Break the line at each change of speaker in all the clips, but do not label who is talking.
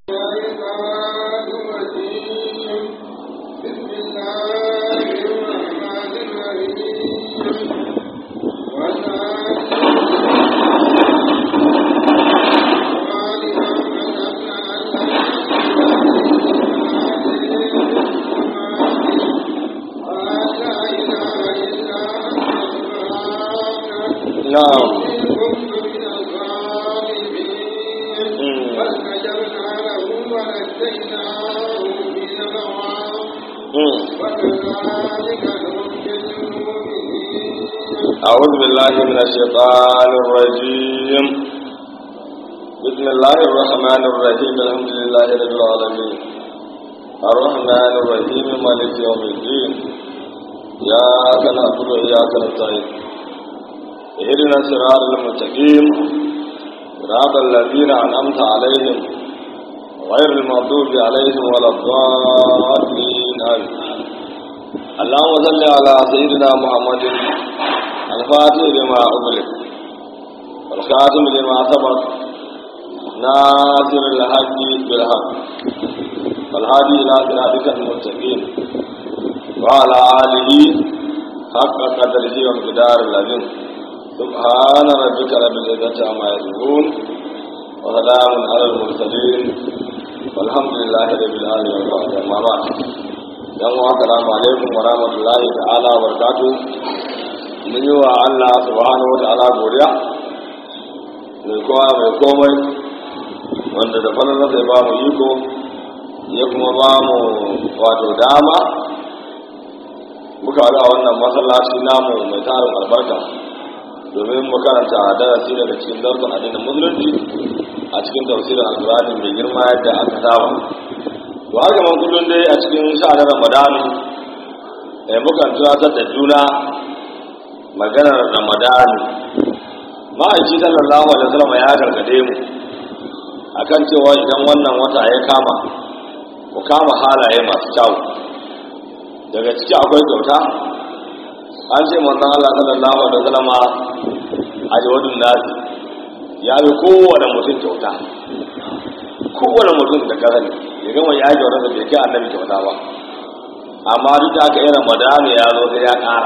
الشيطان الرجيم بسم الله الرحمن الرحيم
نعم
فاستجبنا له ونجيناه من الغام
مم.
وكذلك ننجي المؤمنين
أعوذ بالله من الشيطان الرجيم بسم الله الرحمن الرحيم الحمد لله رب العالمين الرحمن الرحيم مالك يوم الدين إياك نعبد وإياك نستعين اهدنا الصراط المستقيم صراط الذين أنعمت عليهم غير المغضوب عليهم ولا الضالين آمين اللهم صل على سيدنا محمد الفاتح لما أغلق والخاتم لما سبق ناصر الحق بالحق والهادي إلى صراطك المستقيم وعلى آله حق قدره ومقدار العظيم سبحان ربك رب العزة عما يصفون وسلام على المرسلين والحمد لله رب العالمين أما بعد dan wa assalamu alaikum wa rahmatullahi ta'ala wa barakatuh mun yi wa Allah subhanahu wa ta'ala godiya mai kowa mai komai wanda da falalar sai ba mu iko ya kuma ba mu wato dama muka haɗu a wannan masallaci namu mai tarin albarka domin mu karanta darasi daga cikin darsun addinin musulunci a cikin tafsirin alkurani mai girma yadda aka saba to haka man kullum dai a cikin sha'anin ramadan eh mukan tunatar da juna maganar ramadan ma'aiki sallallahu alaihi wasallam ya gargade mu akan cewa idan wannan wata ya kama ku kama halaye masu kyau daga ciki akwai kyauta an ce manzon Allah sallallahu alaihi wasallam a jawadun nasi ya bi kowane mutum kyauta kowane mutum da karani ya gama ya yi kyauta da bai kai annabi kyauta ba amma duk da aka yi ramadana ya zo sai ya ƙara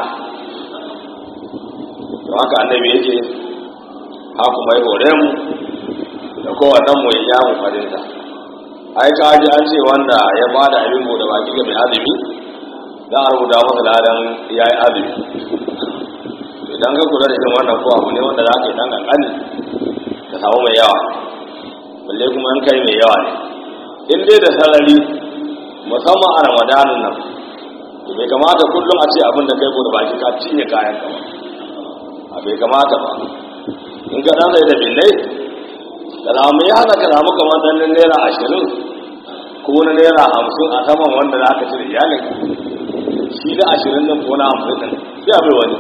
to haka annabi yake haka mai hore mu da kowannen mu ya yamu farinta ai ka ji an ce wanda ya ba da abin bude baki ga mai azumi za a rubuta masa ladan ya yi azumi idan ka kula da irin wannan ko abu ne wanda za ka yi dan kankani ka samu mai yawa balle kuma an kai mai yawa ne in dai da sarari musamman a ramadanin nan to bai kamata kullum a ce abin da kai bude baki ka cinye kayan ka ba a bai kamata ba in ka dan sai da binnai ka samu ya hana ka samu kamar dan naira ashirin ko na naira hamsin a saman wanda za ka ci da iyalin shi da ashirin nan ko na hamsin nan sai a bai wani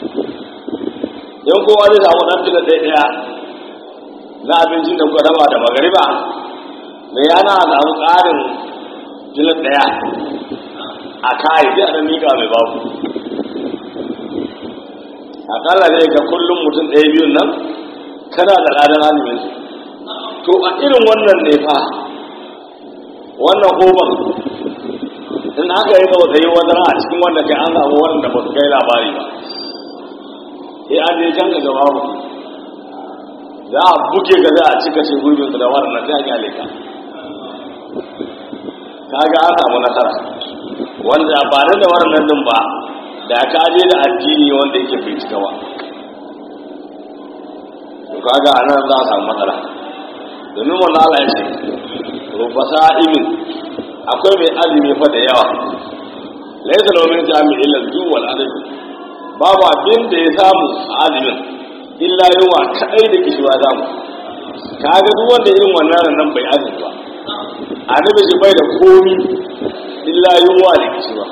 in kowa zai samu dan tilo ɗaya ɗaya na abincin da kuka raba da magariba me yana samu ƙarin jilin ɗaya a kayi sai a ɗan miƙa mai babu akalla zai ga kullum mutum ɗaya biyun nan kana da ladan azumin to a irin wannan ne fa wannan hoban in aka yi gaba da yi wata a cikin wanda kai an samu wanda ba su kai labari ba sai an je can ka gaba mu za a buke ka za a cika shi gurbin su da wannan sai a kyale ka kaga an samu nasara wanda ba da wannan din ba da ka je da addini wanda yake bai cika ba to kaga anan za a samu matsala domin wannan Allah ya ce rufa sa'imin akwai mai azumi fa da yawa laysa lahu min jami'i illa al wal adad babu abin da ya samu a azumin illa yawa kadai da kishiwa zamu kaga duk wanda irin wannan nan bai azumi ba annabi shi bai da komi illa yawa da kishiwa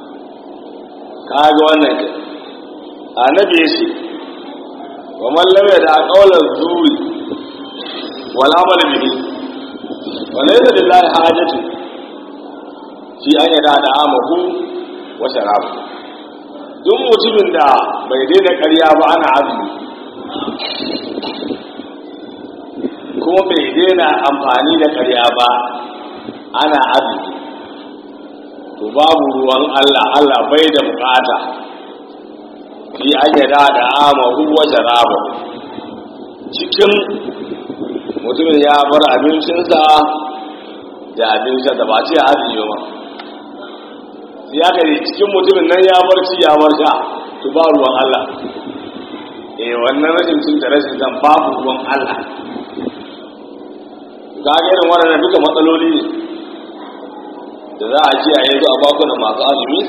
kaga wannan ke annabi ya ce wa man lam yada qawla zuri wal amal bihi wa laysa lillahi hajatu fi an yada da amahu wa sharabu duk mutumin da bai daina ƙarya ba ana azumi ko kuma bai daina amfani da karya ba ana azumi to babu ruwan Allah Allah bai da bukata fi ayyada da amahu wa jaraba cikin mutumin ya bar abincinsa da abincinsa da ba ce azumi ba ya kare cikin mutumin nan ya bar ci ya bar sha to ba ruwan Allah eh wannan rashin cin da rashin zan babu ruwan Allah ga irin waɗannan duka matsaloli ne da za a ce a yanzu a bakunan masu azumi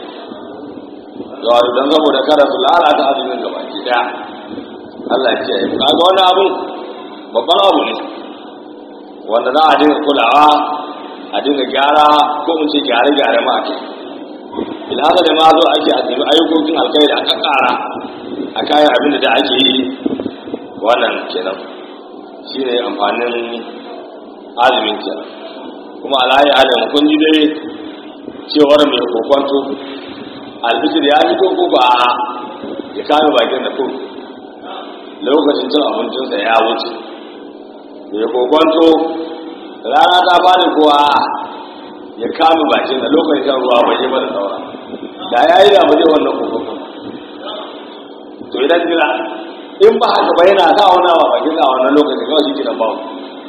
da don saboda kada su lalata azumin gaba ki daya Allah ya ce kaga wani abu babban abu ne wanda za a dinga kulawa a dinga gyara ko mun ce gyare-gyare ma ake ilhaka da ma zo ake azumi ayyukokin alkhairi a kakkara a kayan abin da ake yi wannan kenan shi ne amfanin azumin kenan kuma alayi adam kun ji dai cewar mai kokonto albishir ya fito ko ba ya kame bakin da kun lokacin cin abincinsa ya wuce mai kokonto rana ta fadi kowa ya kame bakin da lokacin shan ruwa bai yi ba da saura da ya yi da ba zai wannan kokonto to idan jira in ba haka ba yana sa wani awa bakin a wannan lokacin kawai shi kiran babu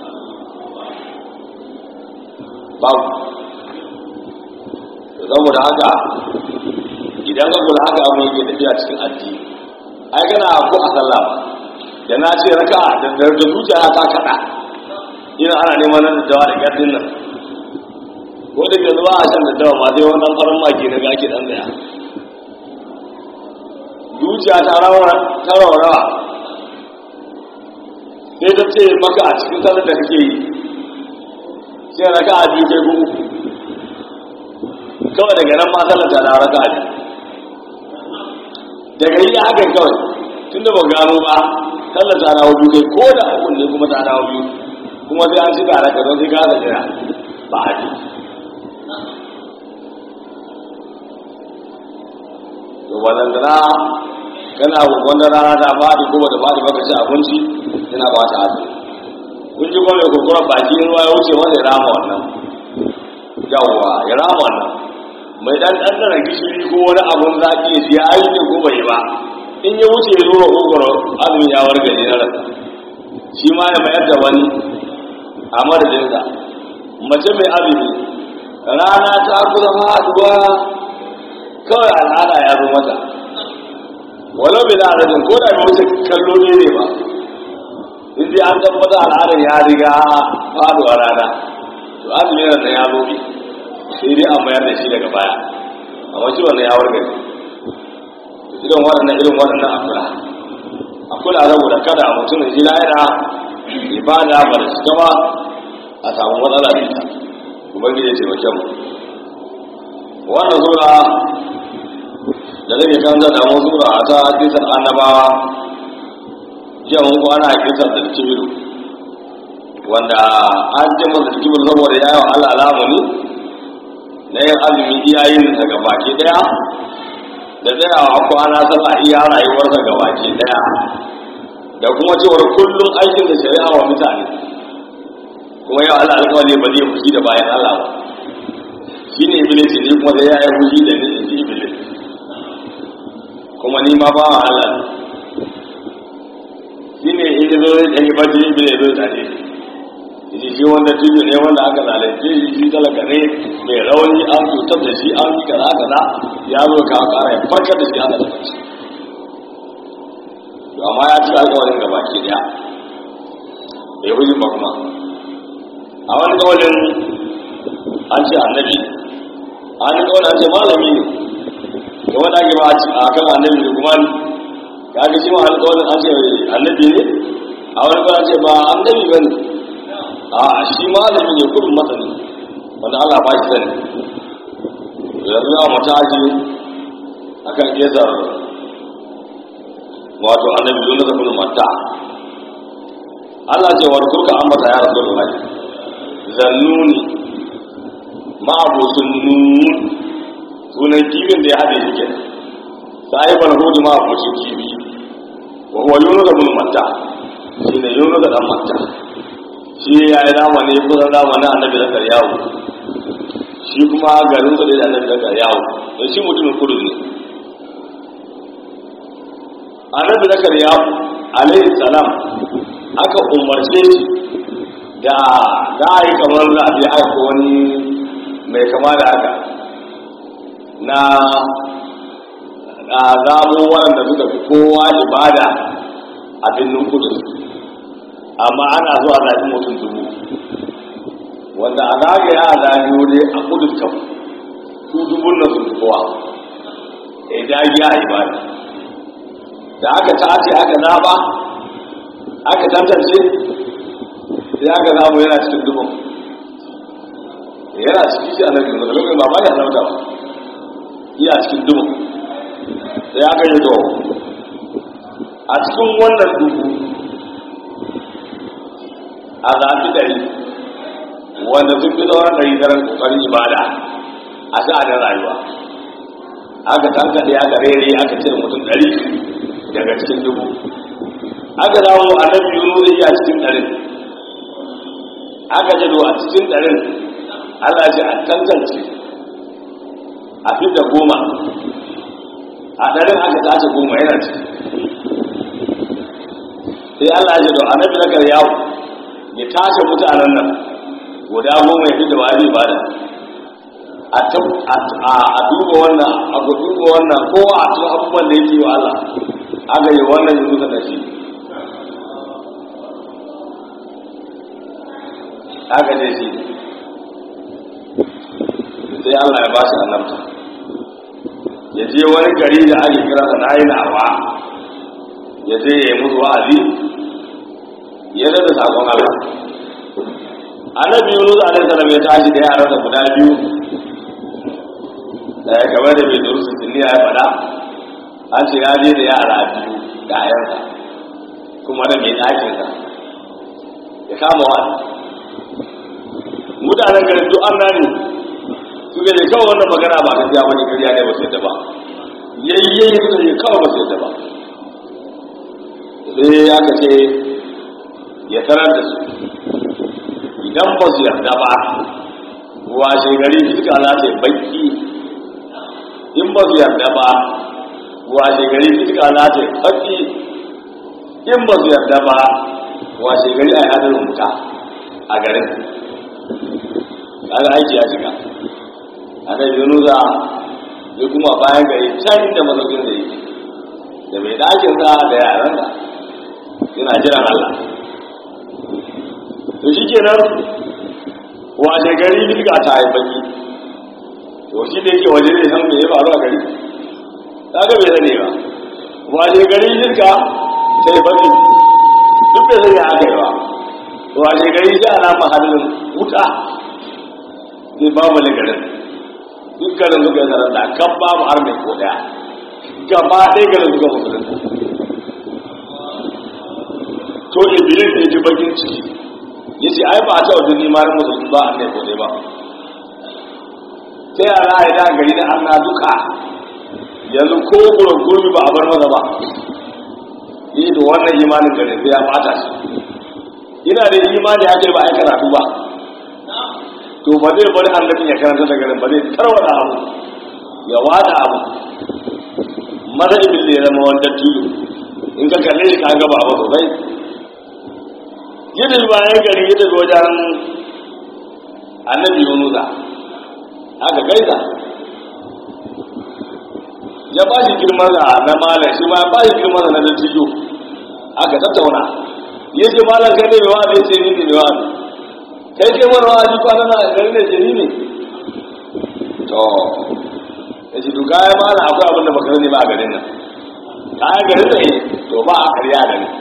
babu saboda haka idan ka kula haka abin yake tafiya cikin addini ai kana ko a sallah da na ce raka da da zuciya ta kada ina ana neman nan da da gadin nan ko da ke zuwa a shan da dawa ma sai wani dan farin maki na gaki dan daya zuciya ta rawa ta rawa sai ta ce maka a cikin sallar da kake yi sai raka a biyu kai ko uku kawai daga nan ma sallar ta dawo raka a biyu daga yi haka kawai tun da ba gano ba sallar ta dawo biyu kai ko da uku ne kuma ta dawo biyu kuma sai an shiga raka don sai ka da jira ba a ji to balantana kana wanda rana ta faɗi ko ba ta faɗi ba ka ci abinci yana ba ta azumi kun ji kuma mai kurkuren baki in ruwa ya wuce wanda ya rama wannan yawwa ya rama wannan mai dan ɗanɗana gishiri ko wani abun zaƙi ya siya aiki ko bai ba in ya wuce ya zura kokoro azumin ya warga ne na rasa shi ma ya mayar da wani a madadinsa mace mai azumi rana ta kusa faduwa kawai al'ada ya zo mata walau bai da adadin ko da bai wuce kallo ne ne ba in dai an tabbata al'adar ya riga faduwa rana to azumin nan ya zo sai dai an mayar da shi daga baya amma shi wannan ya warga ne irin waɗannan irin waɗannan akula akula saboda kada mutum ji lahira ibada ba da shi ba a samu matsala da ita ubangiji ce mace mu wannan sura da zai kan da mu sura ta kisan annabawa jiya mun kwana kisan da kibiru wanda an ce masa kibiru saboda yayin Allah alamuni na yin azumi iyayen daga baki daya da tsayawa kwana sallah iya rayuwarsa ga baki daya da kuma cewar kullum aikin da shari'a wa mutane kuma yau Allah alƙawari ba zai fushi da bayan Allah ba shi ne iblis ne kuma da ya yi fushi da ni inji iblis kuma ni ma ba wa Allah shi ne in zo zai ɗani bacci iblis zai zane shi shi wanda tudu ne wanda aka zalunce shi shi talaka ne mai rauni an cutar da shi an yi kaza kaza ya zo ka kara ya farkar da shi aka da bacci to amma ya ci alƙawarin gaba ke daya bai huji ba kuma a wani kawalin an ce annabi a wani kawalin an ce malami ne da wanda ake ba a kan annabi da kuma ka ga shi ma alƙawarin an ce annabi ne a wani kawalin an ce ba annabi ba ne a shi malami ne kudin masani wanda Allah ba shi sani yanzu za mu tashi a kan ƙesar wato annabi yunus da kudin mata Allah ce wa kurka an mata ya rasu da zannuni ma'abusun nun sunan kibin da ya haɗe shi kenan sahibar hudu ma'abusun kibi wa huwa yunus da kudin mata shi ne yunus da ɗan mata shi ya yi zamani kusan zamanin annabi zakar yawo shi kuma garin su da annabi zakar yawo don shi mutumin kudu ne annabi zakar yawo alaihi salam aka umarce shi da za a yi kamar za a je aika wani mai kama da haka na a zamo waɗanda suka fi kowa ibada a birnin kudu amma ana zuwa zaɓi mutum dubu wanda a zagaya a zaɓi wuri a kudu can su dubun na sun fi kowa ya dagi a ibada da aka tace aka zaɓa aka tantance sai aka zamu yana cikin dubun yana cikin shi a nan yanzu da lokacin ba ba ya zauta ba iya cikin dubun sai aka yi to a cikin wannan dubu a zafi ɗari wanda sun fi sauran ɗari daren ƙoƙarin ibada a sha'anin rayuwa aka tankaɗe aka rere aka cire mutum ɗari daga cikin dubu aka dawo a nan biyu zai iya cikin ɗarin aka jado a cikin ɗarin Allah ce a tantance a fidda goma a ɗarin aka tace goma yana ciki sai Allah ya jado annabi na garyawo ya tace mutanen nan guda goma ya fidda wani ibada a duba wannan a duba wannan ko a cikin abubuwan da yake wa Allah aka yi wannan yanzu da shi aka je shi sai Allah ya ba shi annabta ya je wani gari da ake kira sa nayi nawa ya je ya yi musu wa'azi ya da sakon Allah annabi Yunus alaihi salam ya tashi da yaran da guda biyu da ya gaba da bai durusu sunni ya faɗa an ce ya je da yara biyu da ayansa kuma da mai ɗakinsa ya kama wani mutanen garin duk an nani su ne kawai wannan magana ba gaskiya bane kariya ne ba su yadda ba yayyayi suka ce kawai ba su yadda ba sai aka ce ya tarar da su idan ba su yarda ba washe gari suka lati baki in ba su yarda ba washe gari suka lati baki in ba su yarda ba washe gari a yadda wuta a garin kaga aiki ya shiga annabi yunusa ya kuma bayan gari can da mazaukin da yake da mai dakin sa da yaran da yana jiran Allah to shi kenan washe gari bilga ta yi baki to shi da yake waje zai san me ya faru a gari kaga bai sani ba washe gari bilga ta yi baki duk bai sani aka yi ba washe gari shi ana mahallin wuta zai ba mu garin duk garin suka yi zarar da kan ba mu har mai ko daya gaba ɗaya garin suka musulunta to iblis ya ji bakin ciki ya ce ai ba a taɓa duni ma musulun ba a ne ko ba ta yara a yi da gari da an na duka yanzu ko gurin gurbi ba a bar maza ba yi da wannan imanin garin sai ya bata shi ina da imani ya kai ba a yi karatu ba to ba zai bari annabin ya karanta da garin ba zai tarwada abu ya wada abu maza ibn da ya zama wanda tudu in ka kalle shi ka gaba abu sosai yadda bayan gari yadda wajen annabi yunusa aka gaisa ya ba shi girman na malam shi ma ya ba shi girman na dattijo aka tattauna ya ce malam kai ne mai wa'azi ya ce ni ne mai wa'azi kai ke mana wa'azi kwana na gari ne jini ne to ya ce duka ya mana akwai abin da baka sani ba a garin nan kayan garin ne to ba a karya da ni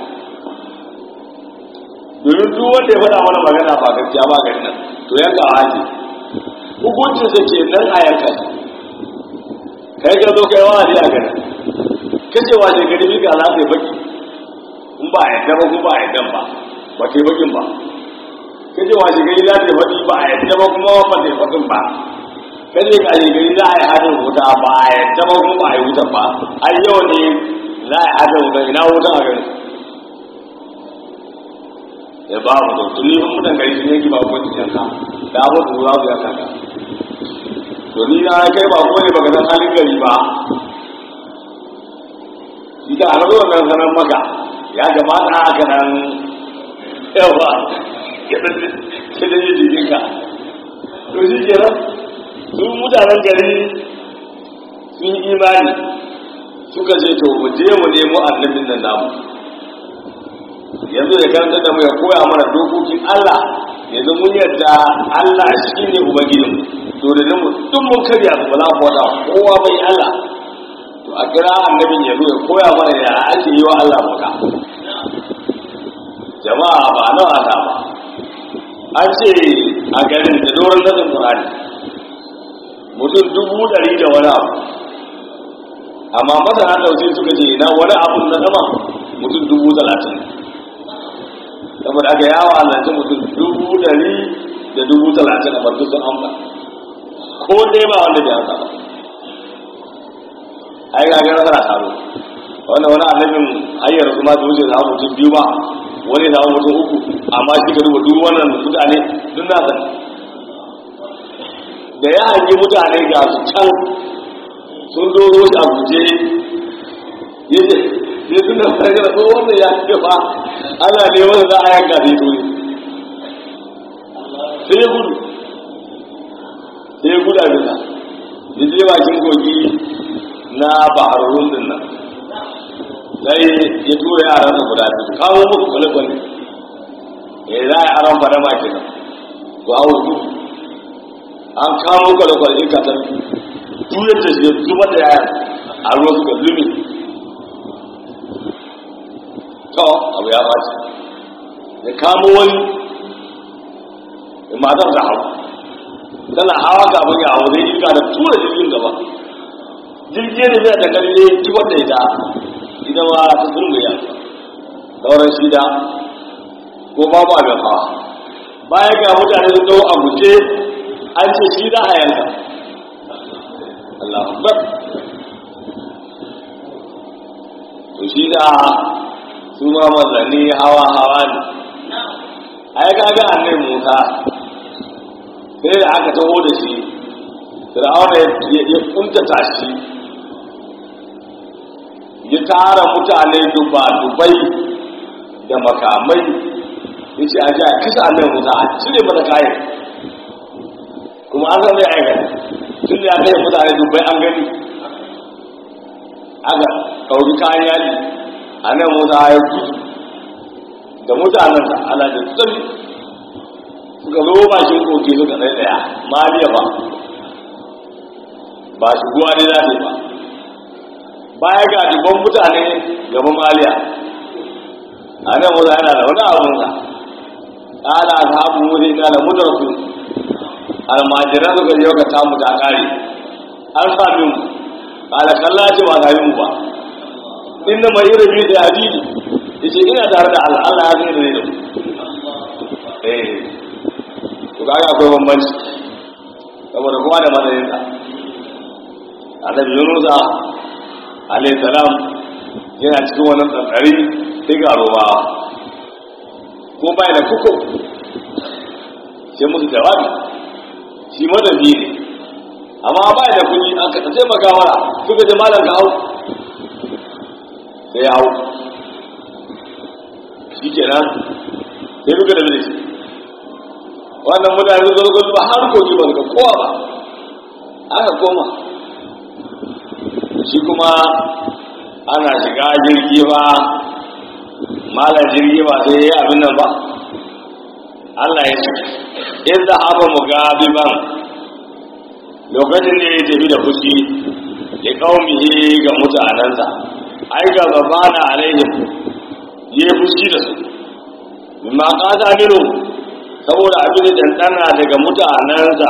domin duk wanda ya faɗa mana magana ba gaskiya ba garin nan to yanka a haji hukuncin sa ke nan a yanka kai ka zo kai wa'azi a garin kace wa je gari bi ga alaƙa baki in ba a yadda ba kuma ba a yadda ba ba kai bakin ba kace washe gari za ta faɗi ba a yadda ba kuma ba ta faɗin ba kace ka je gari za a yi hadin wuta ba a yadda ba kuma ba a yi wutan ba ai yau ne za a yi hadin wuta ina wutan a gari ya ba mu to ni mun mutan gari sun yanki ba ko ci yanka da abu su za su yanka ka to ni na kai ba ko ne baka san halin gari ba ita a rabu wannan sanar maka ya kamata haka nan yawa ya da yi jikinka to shi ke nan su mutanen gari sun yi imani suka ce to mu je mu nemo annabin nan namu yanzu da karanta da mu ya koya mana dokokin Allah yanzu mun yarda Allah shi ne ubangijin to da mu duk mun karya su ba za mu wada kowa bai Allah to a kira annabin ya zo ya koya mana ya ake yi wa Allah maka jama'a ba na wata ba an ce a garin da doron nasin Qur'ani mutum dubu ɗari da wani abu amma masana tausayi suka ce na wani abu na sama mutum dubu talatin saboda aka yawa halarci mutum dubu dari da dubu talatin a barci sun amsa ko dai ba wanda bai amsa ba ai ga gara tana taro wanda wani annabin hanyar kuma da wuce zama mutum biyu ba wani zama mutum uku amma shi ka duba duk wannan mutane duk na sani da ya hangi mutane ga su can sun doro shi a guje yace ya tuna fara da wannan ya ce fa ana ne wanda za a yanka sai dole sai ya gudu sai ya gudu a bisa ya je bakin kogi na bahararun din nan sai ya tura yaran sa guda biyu kawo muku kwale-kwale ya za a aron fada ma kenan to a wasu an kawo kwale-kwale in ka tafi tuyar da shi ya zubar da yayan a ruwa suka zumi to abu ya ɓaci ya kamo wani matar da hau tana hawa kafin ya hau zai iska da tura jirgin gaba jirgin ne zai da kalle kibar da ita ita ma ta zurga ya sauran shida ko babu abin hawa baya ga mutane sun dawo a guje an ce shi za a yanka Allah akbar to shi da su ma manzanni hawa hawa ne ai kaga annai Musa sai da aka taho da shi Fir'auna ya kuntata shi ya tara mutane duba dubai da makamai ya ce a ji a kisa annai Musa a cire mata kayan kuma an san zai aikata tun da ya kai mutane dubai an gani aka ɗauki kayan yali a nan musa ya gudu da mutanensa ala da tsari suka zo bakin koke suka ɗaya ɗaya maliya ba ba shi guwa ne za ba baya ga dubban mutane gaban maliya a nan musa yana da wani abunsa ƙala ta abu musa ina da mutarsu almajiran suka yi ka samu ta kare an sami mu kala kalla ce ba sami mu ba inda mai irin biyu da hadidi ya ce ina tare da Allah Allah ya zai da ne da mu eh to kaga akwai bambanci saboda kowa da matsayinsa annabi yunusa alayhi salam yana cikin wannan tsantsari sai ga roba ko bai da kuku sai musu jawabi shi madabi ne amma ba da kuɗi an ka taimaka mara suka je malam ka hau sai ya hau shi kenan sai duka da bilisi wannan mutane zo zo ba har kogi ba ga kowa ba aka koma shi kuma ana shiga jirgi ba malam jirgi ba sai ya yi abin nan ba Allah ya ce in za a mu gabiban lokacin da ya tafi da fushi ya kaumihe ga mutanensa ai ga gaba na alaihim ya yi fushi da su ma kasa minu saboda abin da dandana daga mutanensa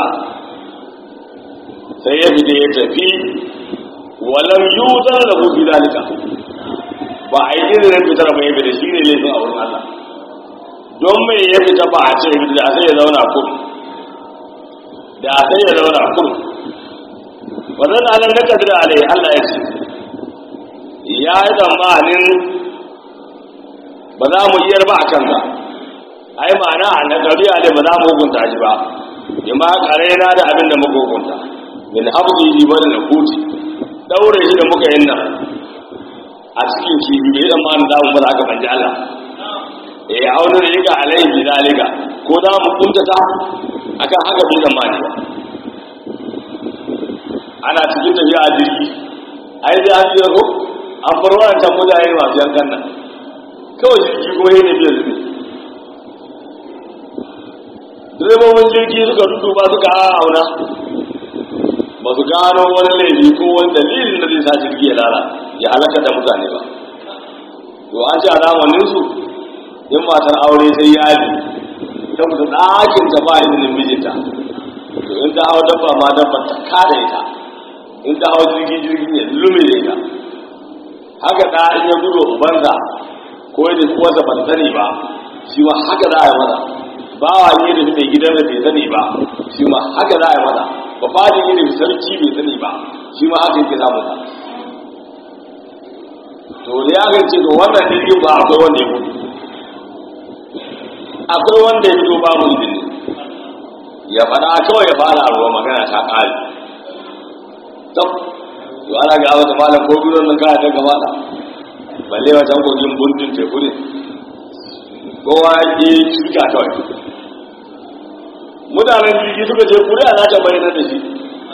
sai ya fita ya tafi walam yuzar da hufi zalika ba a yi izinin fitar mai fita shi ne laifin a wurin Allah don mai ya fita ba a ce da sai ya zauna kurum da sai ya zauna kurum wannan anan da kadir alai Allah ya ce ya yi tsammanin ba za mu iyar ba a kansa ai ma'ana na ɗabi'a ne ba za mu hukunta shi ba in ma ƙarena da abin da muka hukunta min abdi ji bari na kuti daure shi da muka yin nan a cikin kibi bai zama an damu ba za ka banji Allah eh auna da yaka alaihi bi zalika ko za mu kuntata akan haka bai zama ne ba ana cikin tafiya a jirgi ai da an jira ko an bar wannan mutane masu yankan nan kawai jirgi kuma yana biyar zubi direbobin jirgi suka duba suka auna ba su gano wani laifi ko wani dalilin da zai sa jirgi ya lala ya halaka da mutane ba to an ce a zamanin su in matar aure sai yaji ta mutu ɗakin ta ba izinin mijinta to in ta hau dabba ma dabba ta kada ita in ta hau jirgi jirgi ne lume da ita haka ɗa in ya gudu ubansa ko ya tafi wasa ban sani ba shi ma haka za a yi masa bawa ne da mai gidan da bai sani ba shi ma haka za a yi masa ba fadin ne da sarki bai sani ba shi ma haka yake samun sa to da ya ga ce to wannan jirgin ba akwai wanda ya gudu akwai wanda ya fito babu izini ya faɗa kawai ya fara a ruwa magana ta ƙari tab to ana ga wata malam ko gudun nan kaya ta gaba da balle wajen kogin bundin teku ne kowa ya ke shirka kawai mutanen jirgi suka ce kuri'a za ta bayyana da shi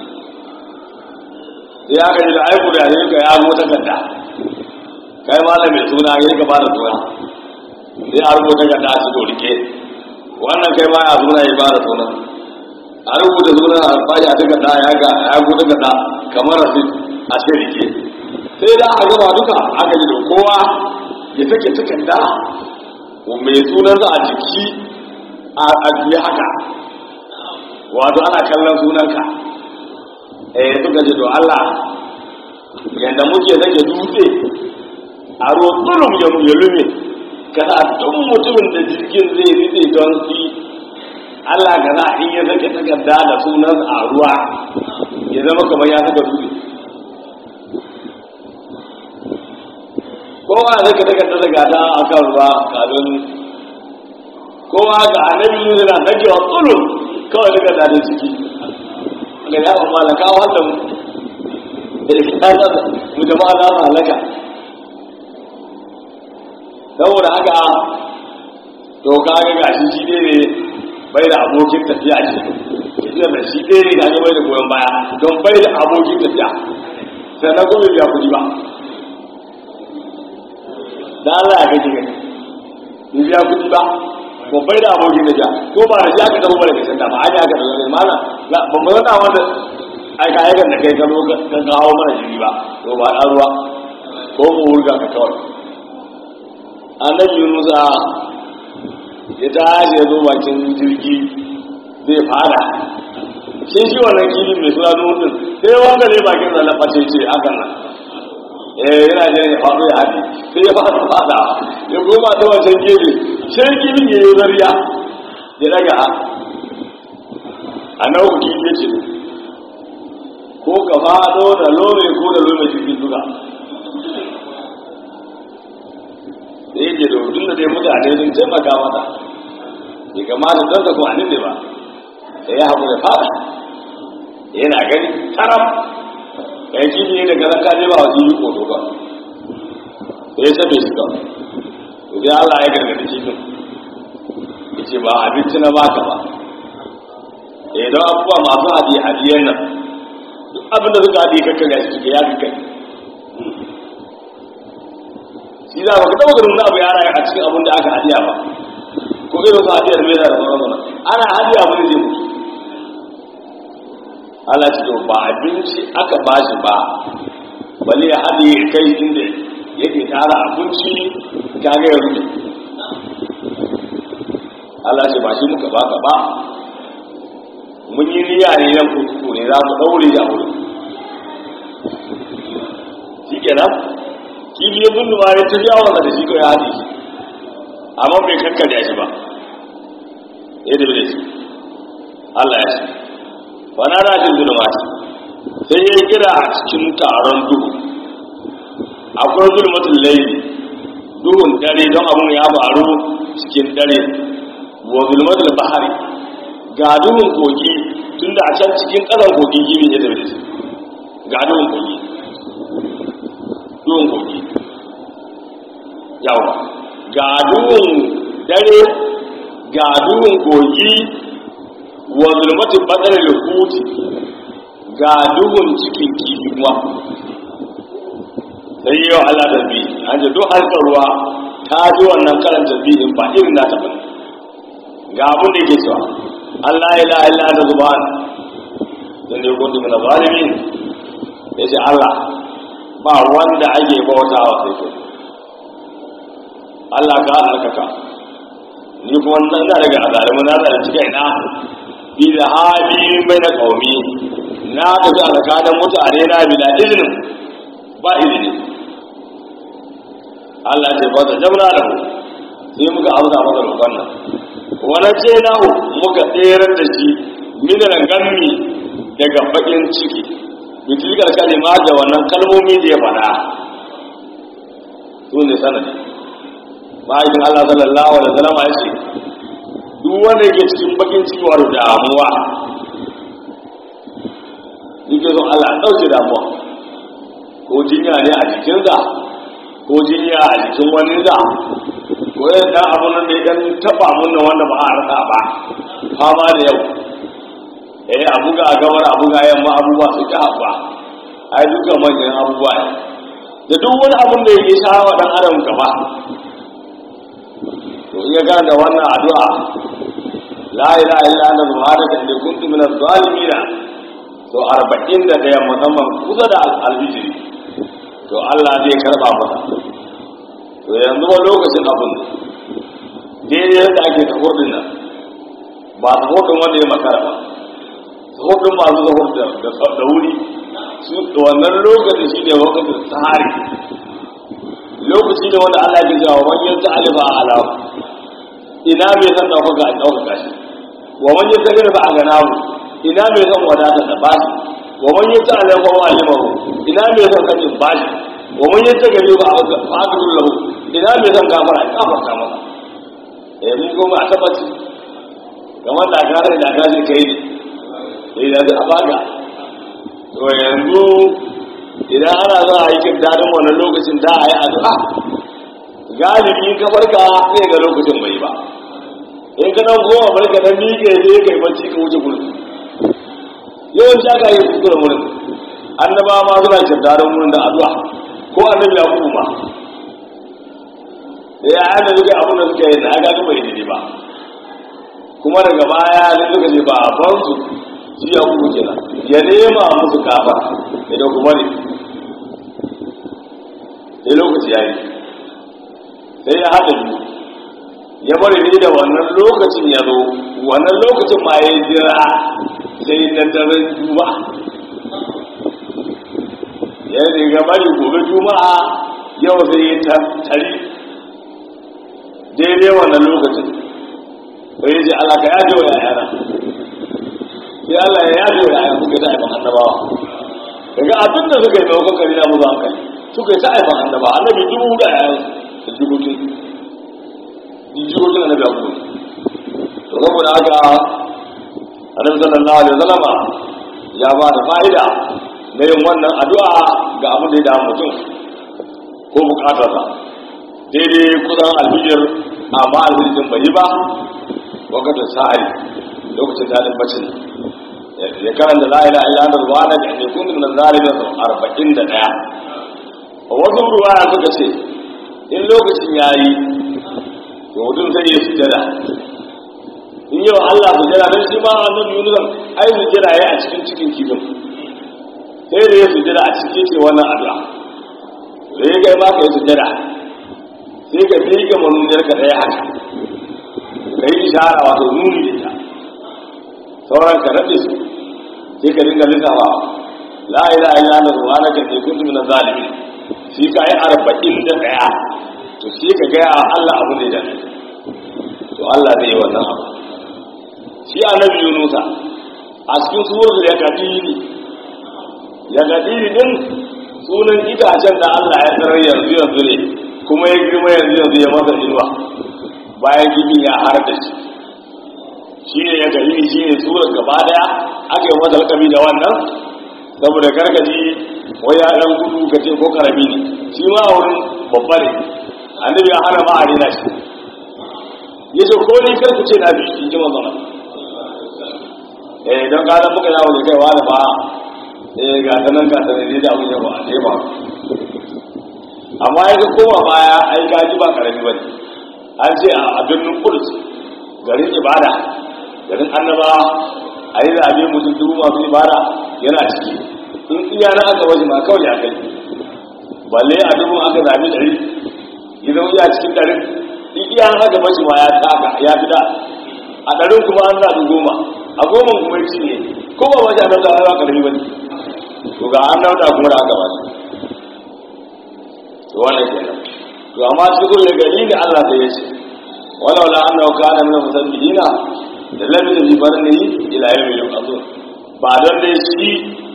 sai aka ji da ai kuri'a ne ka ya rubuta kanta kai malam mai suna ya ka bada suna sai a rubuta kanta a cikin rike wannan kai ma ya suna ya bada suna a rubuta suna a fashi a takarda ya ga ya rubuta kanta kamar rasit a cikin rike sai da aka gama duka aka ji da kowa ya take takarda mai sunansa a jiki a ajiye haka wato ana kallon sunanka eh suka ce to Allah yadda muke sake dutse a ruwan tsulum ya ya lume kada duk mutumin da jirgin zai ritse don shi Allah ka za in ya sake takarda da sunan a ruwa ya zama kamar ya saka dutse kowa zai ka takarda daga ta a kan ruwa kafin kowa ga annabi yusuf na sakewa tsulum kawai daga dade ciki da ya ba malaka wanda mu da ke tsada mu jama'a za su halaka saboda haka to ka ga gashi shi ne bai da abokin tafiya ce tafiyar da shi ɗaya ne ga bai da goyon baya don bai da abokin tafiya sannan kuma biya kuɗi ba da Allah ya gaji gani biya kuɗi ba ko bai da abokin da ja ko ba da ja ka zama ba da kasan da ba a ja ka zama ne mana ba mu zana wanda aika aikan da kai gano ka kawo mana jiri ba to ba ɗan ruwa ko mu wurga ka kawai annabi yunusa ya tashi ya zo bakin jirgi zai fara shi shi wannan kifin mai suna nutsin sai wanda ne bakin zalafa ce ce hakan nan eh yana jin ya faɗo ya haɗe sai ya fara fada ya koma ta wancan gefe sai kifin ya yi zariya ya daga ha a nan ku kifi ce ko ka faɗo da lome ko da lome jirgin duka da yake da hudun da dai mutane sun taimaka mata bai kamata don ta kwanin ne ba sai ya haƙu da fada yana gani taram kai kifi ne daga ranka ne ba wasu yi koto ba sai ya sabe shi ba to sai Allah ya gargadi kifin ya ce ba abinci na baka ba eh don abubuwa masu hadiye hadiyen nan duk abinda suka hadiye kakka gashi suke ya fi kai shi za ka taɓa ganin wani abu ya rayu a cikin abin da aka hadiya ba ko irin su hadiyar mai da sauran sana ana hadiya ba zai mutu Allah ce to ba abinci aka ba shi ba bale ya hadiye kai inda yake tara abinci ta ga ya rufe Allah ce ba shi muka baka ba mun yi niyya ne nan kurkuku ne za mu daure ya wuri shi kenan kifi ya gundu ma ya tafiya wanda da shi ko ya haɗe shi amma bai kakkarya shi ba ya dabi da shi Allah ya ce wana na jin zulma sai ya yi kira a cikin taron duhu akwai zulmatul laili duhun dare don abun ya faru cikin dare wa zulmatul bahari ga duhun kogi tunda a can cikin ƙasar kogi gini ya tafi da shi ga duhun kogi duhun kogi yawa ga duhun dare ga duhun kogi wa zulmatul badar lukuti ga duhun cikin kifi kuma sai yau Allah da bi an ce duk harkar ruwa ta ji wannan karan tasbihin ba irin na taɓa ga abin da yake cewa Allah ila illa ta zuban dan ne kuntu min zalimin yace Allah ba wanda ake bautawa sai kai Allah ka alaka ni kuma ina daga azalimu na da cikin ina bi da hali bai na kaumi na tafi a tsakanin mutane na bila izinin ba izini Allah ce ba ta jamna da mu sai muka amsa masa roƙon nan wani ce na muka tsere da shi minan gammi daga bakin ciki bitilkar kalima da wannan kalmomi da ya faɗa su ne sanadi ma'aikin Allah sallallahu alaihi wasallam ya ce duk wanda yake cikin bakin ciki wato damuwa yake son Allah ya ɗauke damuwa ko jinya ne a jikinsa ko jinya a jikin wani da ko yin ɗan abun nan da ya taɓa abun nan wanda ba a rasa ba fama da yau eh a buga a gabar a buga yamma abubuwa su ta haɓa ai dukkan manyan abubuwa ne da duk wani abun da yake shawa ɗan adam gaba to iya gane da wannan addu'a la ilaha illa anta subhanaka inni kuntu minaz zalimin to arba'in da ɗaya musamman kusa da alhijiri to Allah zai karɓa masa to yanzu ba lokacin abin daidai yadda ake tahurdin nan ba tahurdin wanda ya makara ba tahurdin masu tahur da wuri su wannan lokacin shi ne lokacin tsari lokaci ne wanda Allah ya jawo wani yanzu alifa a alamu ina mai san ɗaukaka a ɗaukaka shi wa wani yanzu gani ba a gana mu ina mai son wadata da bashi wa man yata ala wa alimahu ina mai son sanin bashi wa man yata gari ba fa'adul lahu ina mai son gafara ya gafarta masa eh mun goma a tabbaci kamar da gare da gaji kai ne eh da a baga to yanzu idan ana za a yi kin dadin wannan lokacin da a yi addu'a galibi ka farka sai ga lokacin bai ba in ka dan goma barka dan miƙe ne kai bacci ka wuce gurin yawanci aka yi kuskure wurin annaba ma suna kirdarin wurin da addu'a ko annabi ya kuma da ya yana duka abin da suka yi na aka gaba yi ba kuma daga baya ne suka ce ba ban su shi ya kuma kenan ya nema musu kafa idan kuma ne sai lokaci ya yi sai ya haɗa biyu ya bari ne da wannan lokacin ya zo wannan lokacin ma ya jira sai na daren juma'a ya riga bari gobe juma'a yau sai ya tari daidai wannan lokacin sai ji Allah ka yaje wa yayana sai Allah ya yaje wa yayana suka ta aifan annabawa daga abin da suka yi maimakon kari na muzu hankali suka yi ta aifan annaba annabi dubu da yayan da jikokin jikokin annabi abu to saboda haka annabi sallallahu alaihi wasallama ya ba da fa'ida na yin wannan addu'a ga abin da ya damu mutum ko bukatarsa daidai kusan alhijir amma alhijin bai yi ba wakatun sa'ari lokacin daɗin bacin ya karanta la ila illa anta subhanaka inni kuntu minaz zalimin arba'in da ɗaya a wasu ruwaya suka ce in lokacin yayi to mutum zai yi sujada in yau Allah su jira don shi ma annabi Yunus ai su jira yayi a cikin cikin kifin sai da ya su jira a cikin ce wannan addu'a da ya kai ma ka yi su jira sai ka bi ga manuniyar ka ɗaya haka ka yi ishara wato nuni da ita sauran ka rabe su sai ka dinga lissafa la ilaha illa anta subhanaka inni kuntu minaz zalimin shi ka yi arba'in da ɗaya to sai ka gaya Allah abu ne da to Allah zai yi wannan abu shi annabi yunusa a cikin suwar ya kadiri ya kadiri din sunan itacen da Allah ya tarar yanzu yanzu ne kuma ya girma yanzu yanzu ya masa inuwa bayan gibin ya har da shi shi ne ya gari shi ne surar gaba daya aka yi masa lakabi da wannan saboda gargaji wai ya dan gudu ka ce ko karami ne shi ma wurin babba ne annabi ya hana ma a rena shi ya ce ko ni kar ku ce na bi in ji manzon eh don ka muka yawo ne kai wani ba eh ga ta nan ga ta ne da abin yawa a ba amma ya ga koma baya ai gaji ba karami ba ne an ce a birnin kudus garin ibada garin annaba a yi zaɓe mutum dubu masu ibada yana ciki in iya na aka waje ma kawai ya kai balle a dubu aka zaɓi ɗari gidan iya cikin ɗarin in iya na aka waje ma ya taka ya fi da a ɗarin kuma an zaɓi goma a goma kuma ci ne ko ba wajen nan zaɓe ba ƙarfi ba ne to ga an nauta kuma da aka wasu to wannan kenan to amma cikin ya gari ne Allah sai ya ce walau la annahu kana min musabbihina da labisa bi barni ila yawmi yub'athun ba don dai shi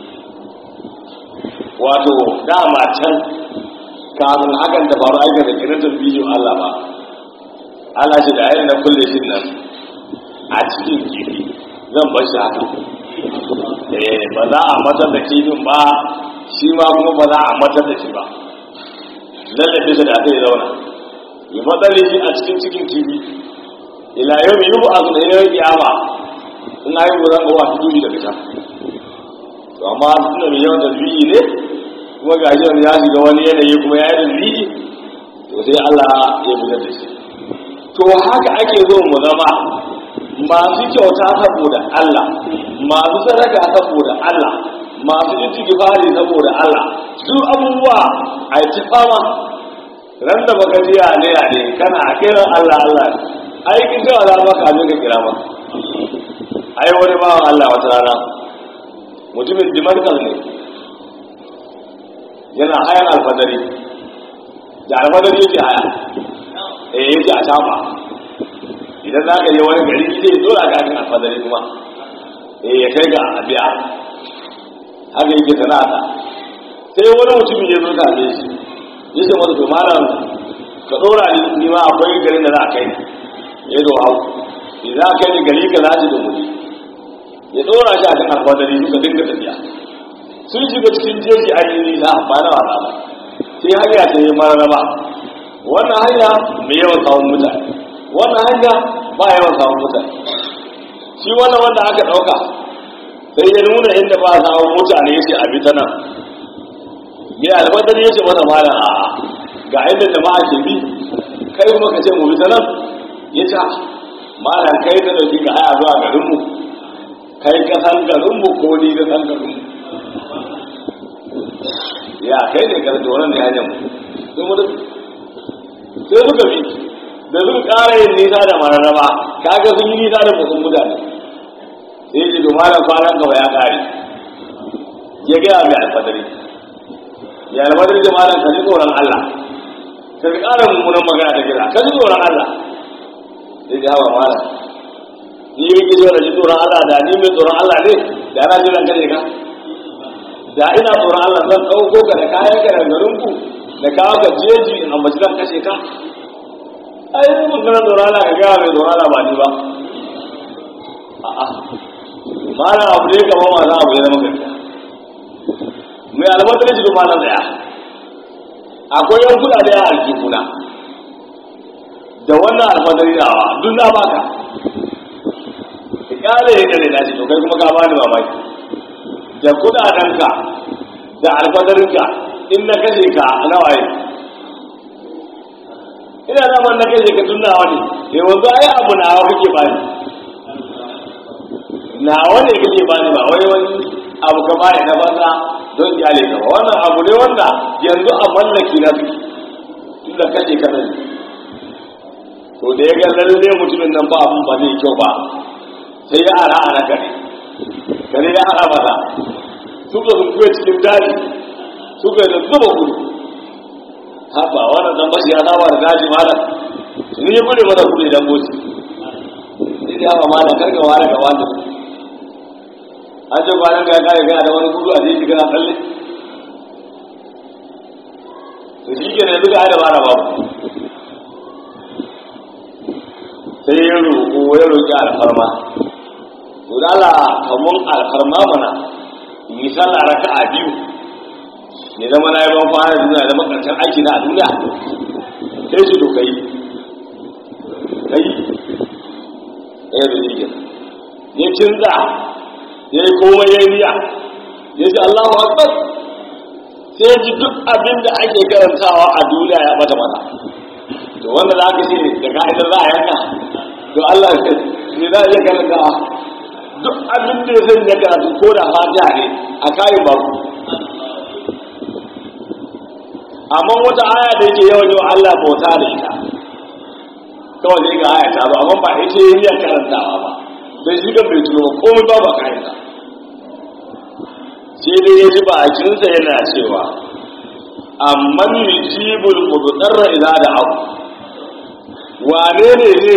wato dama can kafin hakan da faru aikin da kiran bidiyo Allah ba Allah ce da ayyana na kulle shi nan a cikin kifi zan bar shi haka eh ba za a matar da kifin ba shi ma kuma ba za a matar da shi ba lallabe shi da zai zauna yi matsali shi a cikin cikin kifi ila yau mai yubu a zuwa yau kiyama in na yi wuran ga wasu dubi daga can to amma suna mai yawan tasbihi ne kuma ga shi ya shiga wani yanayi kuma ya yi tasbihi to sai Allah ya fitar da shi to haka ake zo mu zama masu kyauta saboda Allah masu sadaka saboda Allah masu istighfari saboda Allah duk abubuwa a ci fama ran da baka ji ne ya ne kana kiran Allah Allah ai kin ga za maka abin ka kira maka ai wani bawan Allah wata rana mutumin Dimarkal ne yana hayan alfadari da alfadari yake haya eh yake a shafa idan za ka je wani gari zai dora ga kan alfadari kuma eh ya kai ga abiya haka yake sana'ata sai wani mutum ya zo tare shi ya ce masa to malam ka dora ni ni ma akwai garin da za a kai ni ya zo hau idan aka kai ni gari ka za da mutum ya dora shi a kan alfadari suka dinga tafiya sun shiga cikin jeji a yi nisa ba na wasa ba sai hanya ta yi mararaba wannan hanya mai yawan samun mutane wannan hanya ba yawan samun mutane shi wannan wanda aka ɗauka sai ya nuna inda ba a samun mutane ya ce a bi ta nan mai alfadar ya ce masa malam a ga inda jama'a ke bi kai kuma ka ce mu bi ta nan ya ce malam kai ta dauki ka haya zuwa garinmu kai ka san garinmu ko ni ka san garinmu ya kai ne ka da wannan ne hanyar mu sai suka bi da suka ƙara yin nisa da mararraba kaga sun yi nisa da mutum mutane sai ji to malam kwanan gaba ya ƙare ya gaya mai alfadari ya alfadari da malam ka ji tsoron Allah ka ji ƙara mummunan magana ta kira ka ji tsoron Allah sai ji hawa malam ni yi ki da ji tsoron Allah da ni mai tsoron Allah ne da ana jiran ka ne ka da ina tsoron Allah zan ɗauko ka da kayan ka da garinku da kawo ka jeji in ambaci zan kashe ka ai yi maganar tsoron Allah ka gaya mai tsoron Allah ba ni ba a'a mana abu ne kama masu abu ya zama gaskiya mai albatar shi kuma nan daya akwai yan kudade a aljihuna da wannan alfadari nawa duk na baka ka kare ya kare na shi to kai kuma ka bani mamaki da kudadenka da alfadarinka in na kashe ka na waye ina zaman na kashe ka tun nawa ne yanzu ai abu nawa kake bani nawa ne kake bani ba wai wani abu ka bani na banza don iyale ka ba wannan abu ne wanda yanzu a mallaki na suke tun da kashe ka nan to da ya ga lalle mutumin nan ba abun ba zai kyau ba sai ya ara ana kare kare ya ara masa suka zuwa cikin daji suka da zuba kudu haba wannan dan bashi ya saba da daji malam ni ya bude masa kudu idan boci sai ya ba malam karka ware ga wani an ce kwanan ka ya kare kana da wani kudu a jeji kana tsalle to shi ke ne duka ada bara babu sai ya roƙo ya roƙi alfarma dala kamun alfarma mana misal a raka a biyu ne zama na yi ban fara da duniya da makarantar aiki na a duniya sai su to kai kai ɗaya da zai ya kinza ya yi komai ya yi niyya ya ce Allahu Akbar sai ji duk abin da ake karantawa a duniya ya bata mata to wanda za ka ce da ka'idar za a yanka to Allah ne za a iya karantawa duk abin da ya sanya karatu ko da fatiha ne a kayan babu amma wata aya da yake yawan yawan Allah bauta da ita kawai zai ga aya ta zo amma ba ita yi niyyar karantawa ba bai shi kan bai tuno ba komai ba ba kayan ta sai dai ya ji bakinsa yana cewa amman yujibul mudarra idza da'u wane ne ne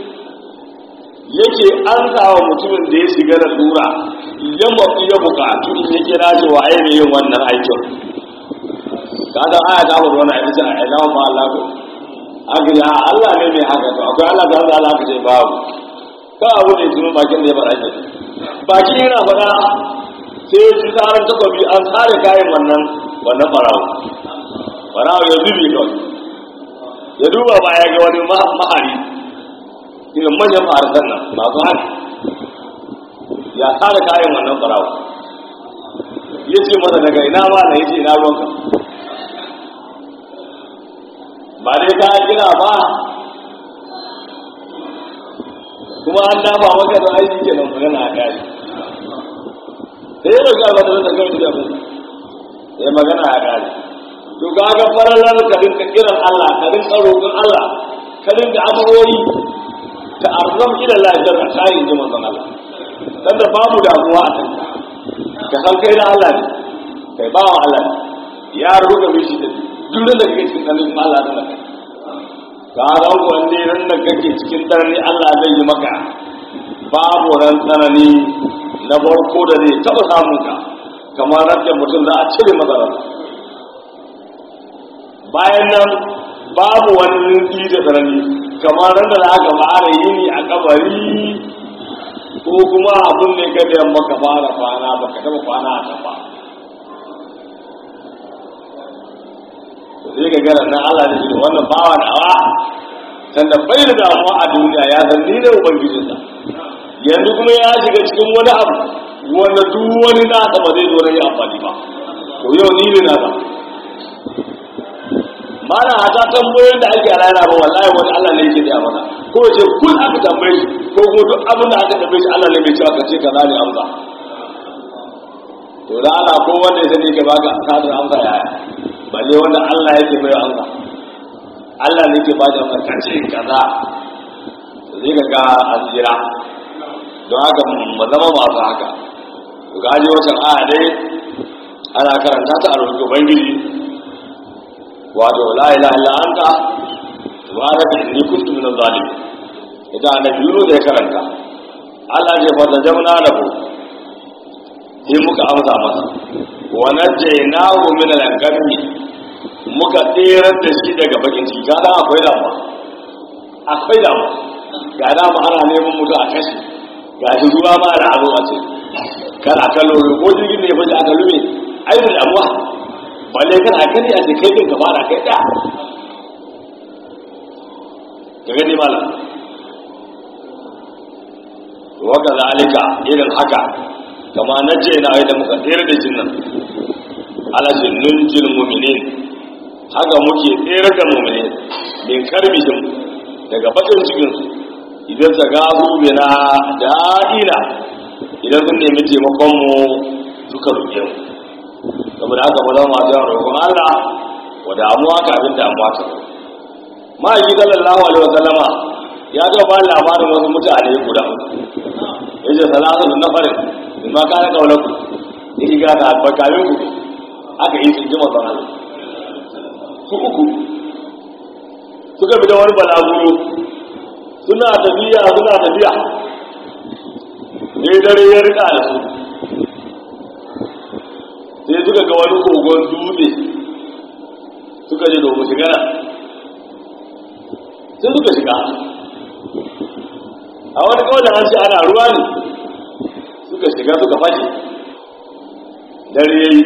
yake an wa mutumin da ya shiga da tura ya mafi ya bukatu in ya kira shi wa ne yin wannan aikin ka san aya ta hudu wani aiki a ina ma Allah ko aka yi Allah ne mai haka to akwai Allah da Allah ka ce babu ka abu ne tuno bakin da ya faɗa ke baki yana faɗa sai ya ci tsarin takobi an tsare kayan wannan wannan farawo farawo ya zubi kawai ya duba ba ya ga wani mahari irin manyan ma'arsan nan masu hali ya tsara kayan wannan farawa ya ce masa daga ina ma na yace ina ruwanka ba dai ka gina ba kuma an dafa maka da aiki ke nan magana a kari sai ya dauki albata da kai da abin ya magana a kari to ga ga faralar ka dinka kiran Allah ka dinka roƙon Allah ka dinka abubuwa ta arzam ila lafiyar a kayan ji manzon Allah dan da babu damuwa a kanka ka san kai na Allah ne kai bawa Allah ne ya ruga mishi da duk da kake cikin tsanin Allah da kai ka ga wanne ran da kake cikin tsanani Allah zai yi maka babu ran tsanani na farko da zai taba samun ka kamar rabin mutum za a cire masa bayan nan babu wani rinki da tsanani kamar ran da aka fara yini a kabari ko kuma abin ne ka da yamma ka fara kwana ba ka taba kwana a kan ba sai ka gara nan Allah ne wannan bawa nawa sanda bai da damuwa a duniya ya san ni ne ubangijinsa yanzu kuma ya shiga cikin wani abu wanda duk wani nasa ba zai zo na yi amfani ba to yau ni ne nasa mana hata tambayoyin da ake rana ba wallahi wani Allah ne yake da masa ko ce kun aka tambaye shi ko kuma duk abin da aka tambaye shi Allah ne bai cewa kace kaza ne amsa to da Allah ko wanda ya sani ka baka kadar amsa yaya balle wanda Allah yake bai amsa Allah ne yake bada amsa kace kaza zai ga ga azira don haka mu zama masu haka to ga ji wata aya dai ana karanta ta a rubutu ubangiji wato la ilaha illa anta subhanaka inni kuntu minaz zalimin idan annabi yuro da ya karanta Allah ya fada jamna lahu sai muka amsa masa wa najaynahu min al-ghammi muka tsere da shi daga bakin ciki kada akwai damuwa akwai damuwa ga dama ana neman mutu a kashi ga shi ruwa ma da abu a ce kana kallo ko jirgin ne ya fita aka lume ai da damuwa balle kana gani a kai din ka fara kai da ka gani mala waka zalika irin haka kama na ce na da muka tsere da jinnan ala jinnun jin mu'minin haka muke tsere da mu'minin min karbihim daga bakin cikin su idan ta gazu bina da'ina idan sun nemi taimakon mu suka roƙe mu saboda haka ba zama masu yawan roƙon Allah wa damuwa kafin damuwa ta ma'aiki sallallahu alaihi wa sallama ya ga ba labarin wasu mutane guda ya ce salatu na farin in ma kana kaunar ku yake ga da albarkamin ku aka yi sun ji masu Allah su uku suka bi da wani balaguro suna tafiya suna tafiya ne dare ya rika da su sai suka ga wani kogon dutse suka je domin shiga sai suka shiga a wani kawai da an ce ana ruwa ne shiga suka fashe dare yayi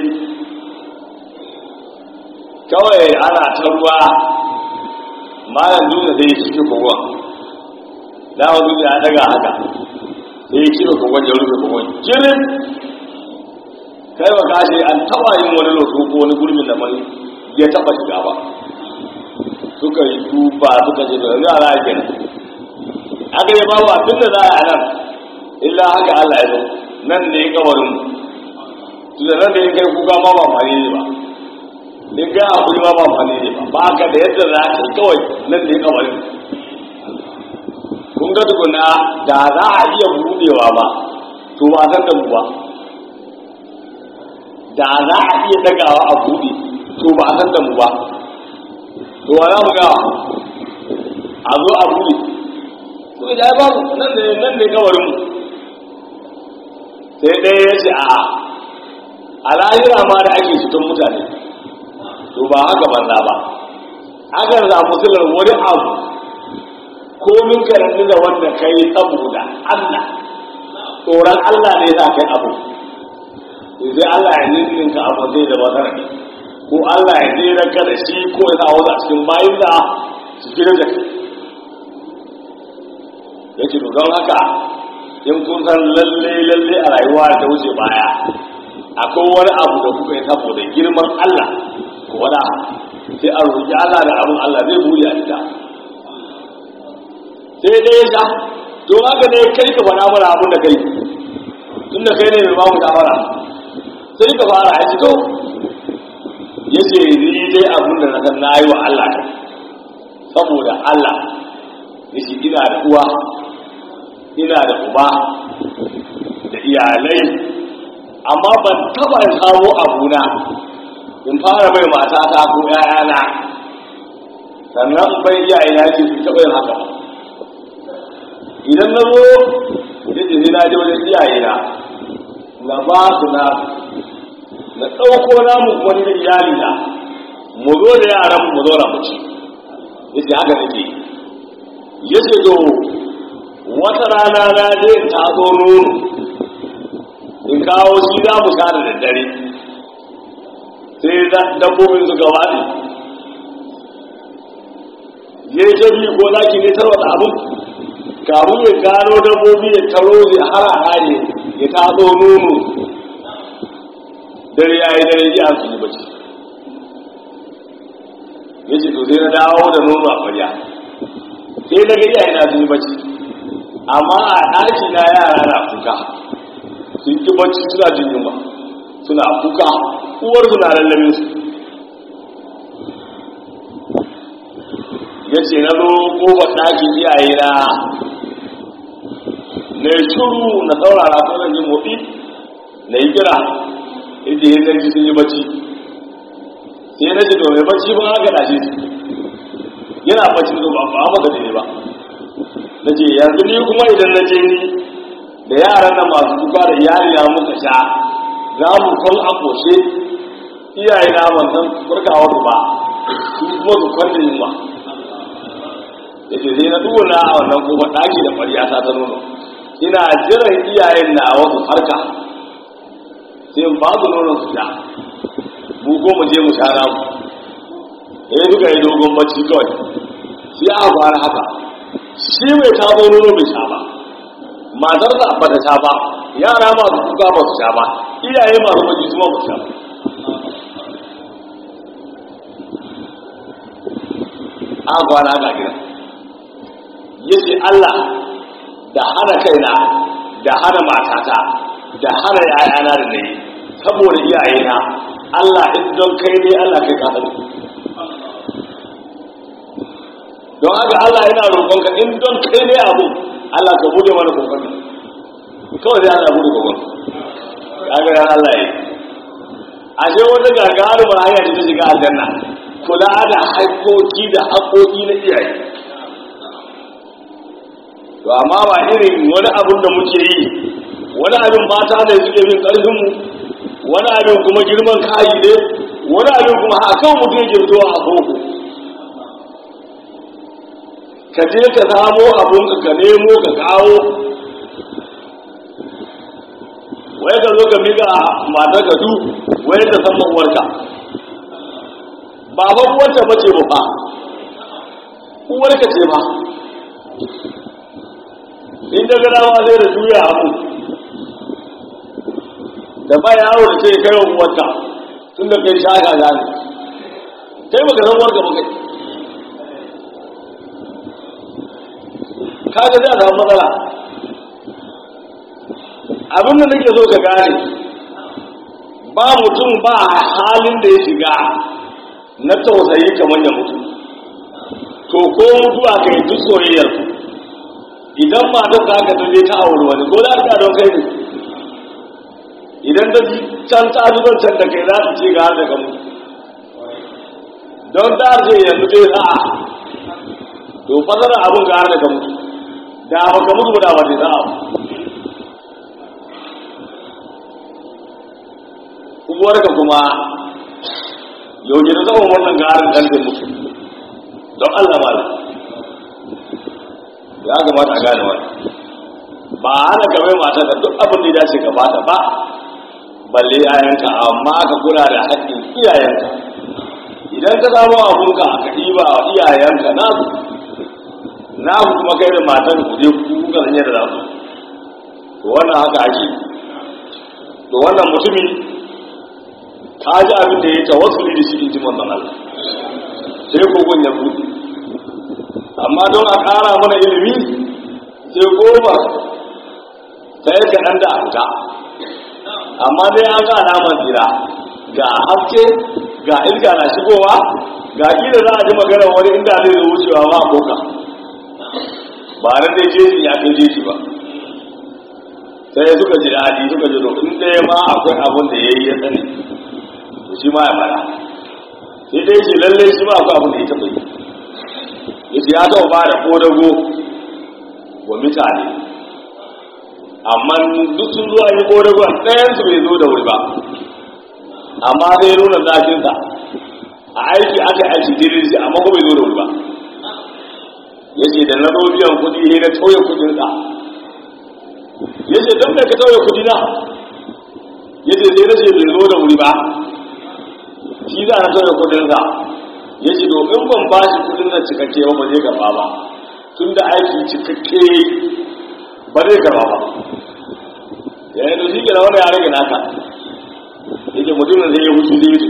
kawai ana ta ruwa malam dutse sai ya cike kogon da wani ya daga haka sai ya cike kogon ya rufe kogon jirin kai ba kashe an taba yin wani lotu ko wani gurbin da mai ya taba shiga ba suka yi duba suka ce da yara ya kenan aka yi babu abin da za a nan illa haka Allah ya zo nan ne kabarin tunda nan da ya kai kuka ma ba mani ne ba in ga hakuri ma ba mani ne ba ba ka da yadda za ka kawai nan ne kabarin kun ga tukuna da za a iya budewa ba to ba san da mu ba da za a iya dagawa a bude to ba san da mu ba to wa za mu ga a zo a bude to da ya babu nan ne nan ne kabarin mu sai ɗaya ya ce a'a a lahira ma da ake fitan mutane to ba haka banza ba akan samu silar wani abu komin karatu da wanda ka yi saboda Allah tsoron Allah ne za kai abu sai Allah ya ninnin ka abu zai da wata rabi ko Allah ya jera ka da shi ko ya sa wata cikin bayin da su gina da kai ya ce don haka in kun san lalle lalle a rayuwa ta wuce baya akwai wani abu da kuka yi saboda girman Allah ko wada sai a roƙi Allah da abin Allah zai buri a ita sai dai ya sha to haka ne kai ka fara mana abin da kai tun da kai ne mai bamu shawara sai ka fara ya to ya ce ni dai abin da na san na yi wa Allah kai saboda Allah ya ce ina da uwa ina da uba da iyalai amma ban taba samu abuna in fara mai matata ko ‘ya'yana sannan bai iyaye na ce su taɓa yin haka idan na zo da ce na je wajen iyaye na na ba su na na ɗauko namu wani da iyali na mu zo da yaran mu zo na mu ci yace haka nake yace to wata rana na je in tazo nono in kawo shi za mu sha da daddare sai dabbobin suka waɗe ya yi shabi ko zaki ne tarwata abin kamun ya gano dabbobi ya taro ya hara hare ya tazo nono dare ya yi dare ya su yi bacci ya ce to sai na dawo da nono a kwarya sai na ga iyaye na sun yi bacci amma a ɗaki na yara na kuka sun ki bacci suna jin yunwa suna kuka uwar suna lallabe su ya ce na zo kofar ɗakin iyaye na na shuru na saurara ko zan yi motsi na yi kira inda ya zanci sun yi bacci sai na ce domin bacci ba haka ɗashe su yana bacci da ba ba maka ne ba na ce yanzu ni kuma idan na je ni da yaran nan masu kuka da iyali na muka sha za mu kwan a koshe iyaye na ban san farkawa su ba su kuma su kwanta yunwa da ke sai na duna a wannan kuma ɗaki da ƙwarya ta ta nono ina jiran iyayen na wasu farka sai ba su nonon su sha mu ko mu je mu sha namu eh duka yi dogon bacci kawai sai a fara haka shi mai tabo nono bai sha ba matar da ba ta sha ba yara masu kuka ba su sha ba iyaye masu bacci su ma ba su sha ba a fara haka gina yace Allah da hana kaina da hana matata da hana yayana da nayi saboda iyayena Allah in don kai ne Allah kai ka sani don haka Allah yana roƙonka in don kai ne abu Allah ka bude mana kokon kawai sai Allah bude kokon kaga dan Allah yi ashe wata gagarumar hanya ce ta shiga aljanna kula da haƙoƙi da haƙoƙi na iyaye to amma ba irin wani abin da muke yi wani abin mata ne suke bin ƙarfinmu wani abin kuma girman kayi ne wani abin kuma hakan mutum yake zuwa a boko ka je ka samo abun ka nemo ka kawo wai ka zo ka miƙa matar ka du wai ta san uwarka ba fa uwarta bace ba fa uwarka ce ba in daga dama sai da juya abu da ba yawo da ce kai wa uwarka tun da kai shaka za ne kai baka san uwarka ba kai kaga zai samu matsala abin da nake so ka gane ba mutum ba halin da ya shiga na tausayi kamar ya mutu to ko mutuwa ka yi duk soyayyar idan ma ta ka ta je ta auri wani ko za ta don kai ne idan ta ji can ta ji don can da kai za ta ce ga har da ka mutu don ta ce yanzu dai sa'a to fasara abin ga har da ka mutu da ba ka mutu ba da ba ta sa'a uwarka kuma yau da zama wannan garin dan da mutu don Allah malam ya kamata a gane wani ba hana ka mai mata da duk abin da ya dace ka bata ba balle yayanka amma ka kula da haƙƙin iyayenka idan ka samu abunka ka ɗiba wa iyayenka na na ku kuma kai da matan ku je ku kuka sanya da zasu to wannan haka ake to wannan mutumin ka ji abin da ya tawassuli da shi in ji manzon Allah sai kogon ya buɗe amma don a ƙara mana ilimi sai goma ta yi kaɗan da hanta amma dai an ga alamar tsira ga haske ga iska na shigowa ga ƙila za a ji magana wani inda zai zo wucewa ba koka ba na dai jeji ya kai jeji ba sai suka ji daɗi suka ji in ɗaya ma akwai abin da ya yi ya sani to shi ma ya fara sai dai ce lallai shi ma akwai abin da ya taɓa yi yace ya taɓa ba da ƙodago wa mutane amma duk sun zo an yi ƙodago ɗayansu bai zo da wuri ba amma sai nuna zafinsa a aiki aka yi aiki daidai sai amma ko bai zo da wuri ba yace da na zo biyan kuɗi ne na tauye kuɗinsa yace don mai ka tauye kuɗi na yace sai na ce bai zo da wuri ba shi za a tauye kuɗinsa ya ce domin ban ba shi kudin nan cikakke ba ba zai gaba ba tun da aiki cikakke ba zai gaba ba ya yi doshi ke da wani ya rage naka yake mutumin zai yi hutu limiti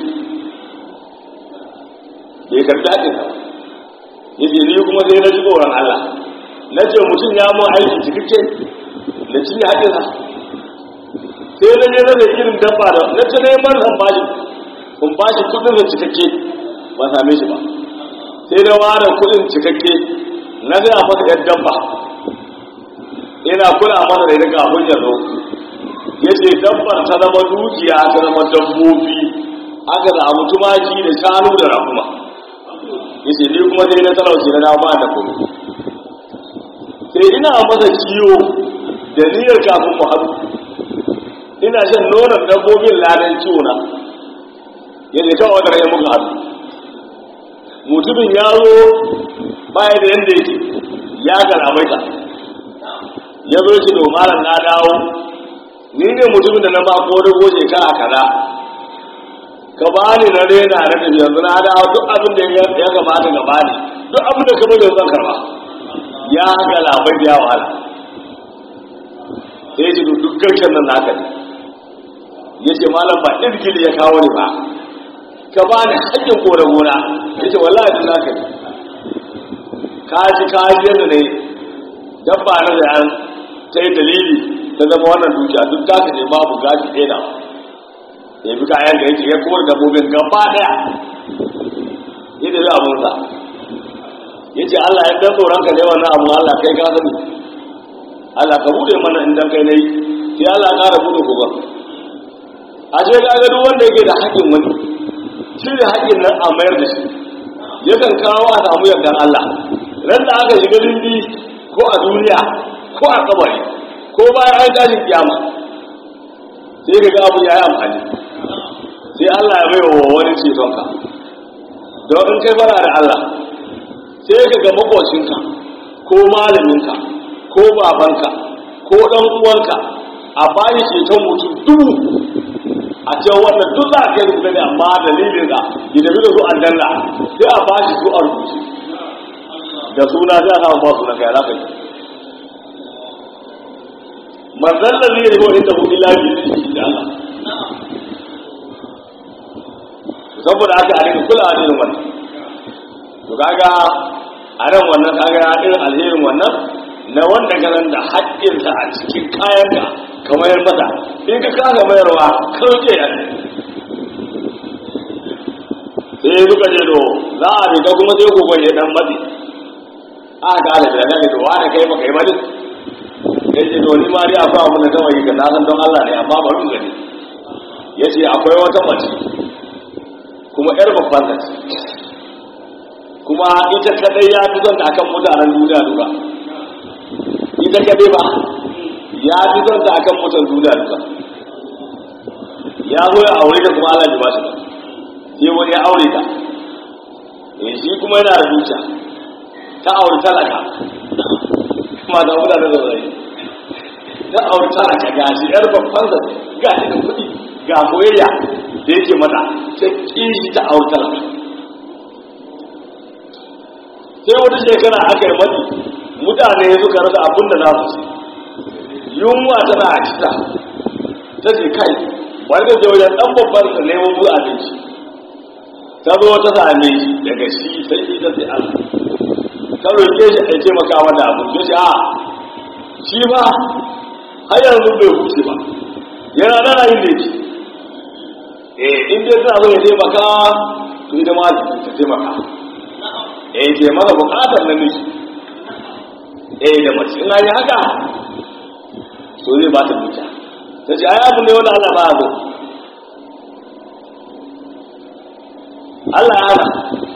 da ya karta ake sa ya ce ni kuma sai na ji tsoron Allah na ce mutum ya mu aiki cikakke da cinye haƙinsa sai na je na da irin dabba da na ce neman zan ba shi kun ba shi kudin da cikakke ba same shi ba sai da ware kudin cikakke na zai a masa yadda ba ina kula masa da daga abin yanzu ya ce dabbar ta zama dukiya ta zama dabbobi aka samu tumaki da shanu da rakuma ya ce ni kuma sai na talauci na dama da kuma sai ina masa kiwo da niyyar kafin mu haɗu ina shan nonon dabbobin ladan ciwo na yadda ta wadar ya muka haɗu mutumin ya zo baya da yadda yake ya galamaita ya zo shi domaran na dawo ni ne mutumin da na ba ko da goje ka a kaza ka ba ni na rena na tafi yanzu na dawo duk abin da ya gabata gaba ne duk abin da ka bada zan karba ya galamaita ya wahala sai ya ce duk garken nan naka ne ya ce malam ba irgili ya kawo ne ba ka ba ni haƙƙin kore gona ya ce wallahi duk naka ne kaji kaji yadda ne dabba na da an ta yi dalili ta zama wannan dukiya duk ta ne babu gashi ɗaya da ya bi kayan da yake ya kore dabbobin gaba ɗaya ya da zai abunsa ya ce Allah ya dan tsoron ka ne wannan abu Allah kai ka sani Allah ka bude mana indan kai na yi sai Allah ya ƙara bude ku ba a ce ka ga duk wanda yake da haƙƙin wani shi da haƙƙin nan a mayar da shi yakan kawo a samu yardan Allah ran da aka shiga dindi ko a duniya ko a kabari ko bayan an tashi kiyama sai ka ga abu ya yi amfani sai Allah ya bai wa wani cetonka don in kai fara da Allah sai ka ga makocinka ko malaminka ko babanka ko ɗan uwanka a bayi ceton mutum dubu a ce wannan duk za a kai rubuta ne amma dalilin da ya tafi da su aljanna sai a ba shi su a rubuce da suna sai a samu ba suna kai za ka yi manzan da zai rigo inda hudu lafi da shi da Allah saboda haka a rika kula da irin wannan to kaga a ran wannan kaga irin alherin wannan na wanda ganin da haƙƙinsa a cikin kayan ka kamar masa in ka kasa mayarwa kauce ya sai suka je do za a fita kuma sai ku gwaje dan matsi a ga da da ne to wani kai maka yi mali sai ce to ni ma dai akwai abin da kawai yi ka na san don Allah ne amma bari mu gani yace akwai wata mace kuma yar babban ta kuma ita kadai ya fi son ta akan mutanen duniya duka ita kadai ba ya fi son ta akan mutanen duniya duka ya zo ya aure ta kuma Allah ya ba shi ba sai wani ya aure ta eh shi kuma yana da dukiya ta aure talaka kuma da mutane da zai ta aure talaka ga shi yar babban sa ga shi da kuɗi ga soyayya da yake mata ta kishi ta aure talaka sai wata shekara aka yi mati mutane suka rasa abin da za su ci yunwa tana a cita ta ce kai wani da wajen ɗan babban sa neman buɗe abinci ta zo ta same shi daga shi sai ita sai Allah ta roƙe shi a taimaka mata abu ya ce a shi ba har yanzu bai huce ba yana nana yin da eh in dai tana so ya taimaka to ita ma ta taimaka eh ke maka bukatar namiji eh da mace in an yi haka so zai ba ta dukiya ta ce ai abu ne wanda Allah ba so Allah ya hana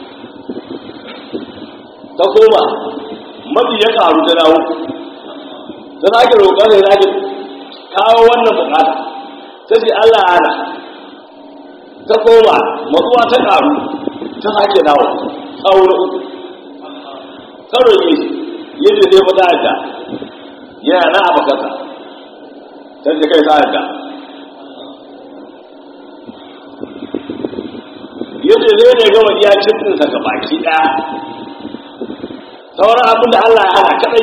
ta koma mafi ya karu ta dawo ta sake roƙar da sake kawo wannan bukata ta ce Allah ya hana ta koma matsuwa ta karu ta sake dawo tsawo na uku ta roƙe shi yadda zai fata yadda yana na abakarsa ta ce kai sa yadda yadda zai ne gama iya cikinsa ga baki ɗaya sauran abin da Allah ya hana kadai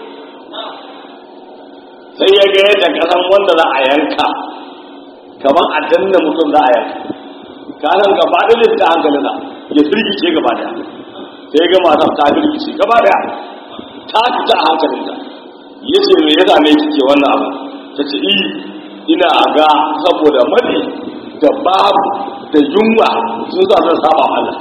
sai ya ga yadda kasan wanda za a yanka kamar a danna mutum za a yanka kanan gaba da lissa hankalinsa ya firgice gaba daya sai ga matan ta firgice gaba daya ta fita a hankalinta ya ce me ya same kike wannan abu ta ce iyi ina ga saboda mali da babu da yunwa sun sa zan saba Allah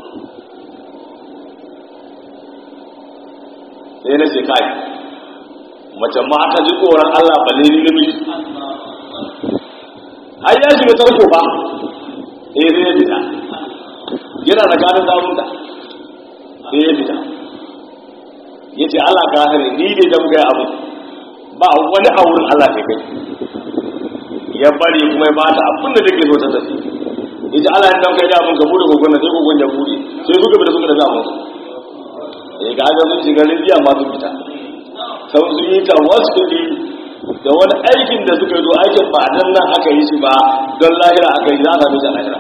sai na ce kai mace ma ta ji tsoron Allah balle ni namiji har ya shiga tarko ba eh sai ya fita yana da ganin zamunta sai ya fita ya ce Allah ka sani ni ne da muka yi abu ba wani a wurin Allah kai kai ya bari kuma ya bata abin da take so ta tafi ya ce Allah ya dan kai da mun ka bude gogon sai gogon ya bude sai suka fita suka tafi abin ya ga ga sun shiga rijiya ma sun fita sau sun yi tawassuli da wani aikin da suka yi zo aikin ba nan nan aka yi shi ba don lahira aka yi za a sami shi a lahira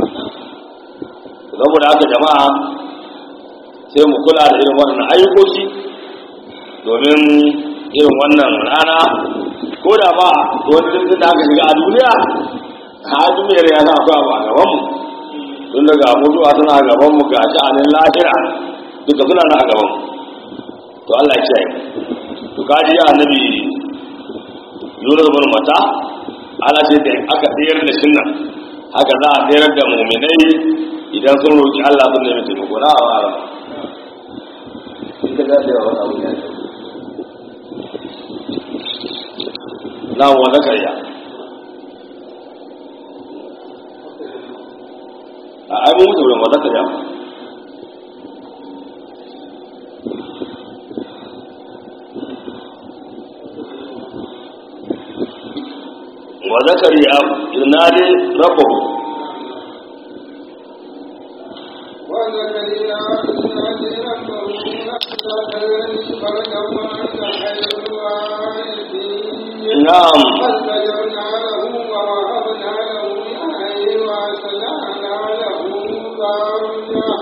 saboda haka jama'a sai mu kula da irin wannan ayyukoki domin irin wannan rana ko da ba wani jirgin da aka shiga a duniya a duniyar ya sa akwai abu a gabanmu tun daga mutuwa suna a gabanmu ga sha'anin lahira duka suna na a gabanmu to Allah ya kiyaye to kaji ya annabi Yunus bin Mata Allah sai da aka tsayar da shin nan haka za a tsayar da mu'minai idan sun roki Allah sun nemi taimako na a wara ita ga da wani abu ne na wa zakariya a ai mun mutu wa zakariya وزكريا إذ نادي ربه
وزكريا إذ نادي ربه نفسه فرجعوا عن خير الوارثين
نعم
فاستجبنا له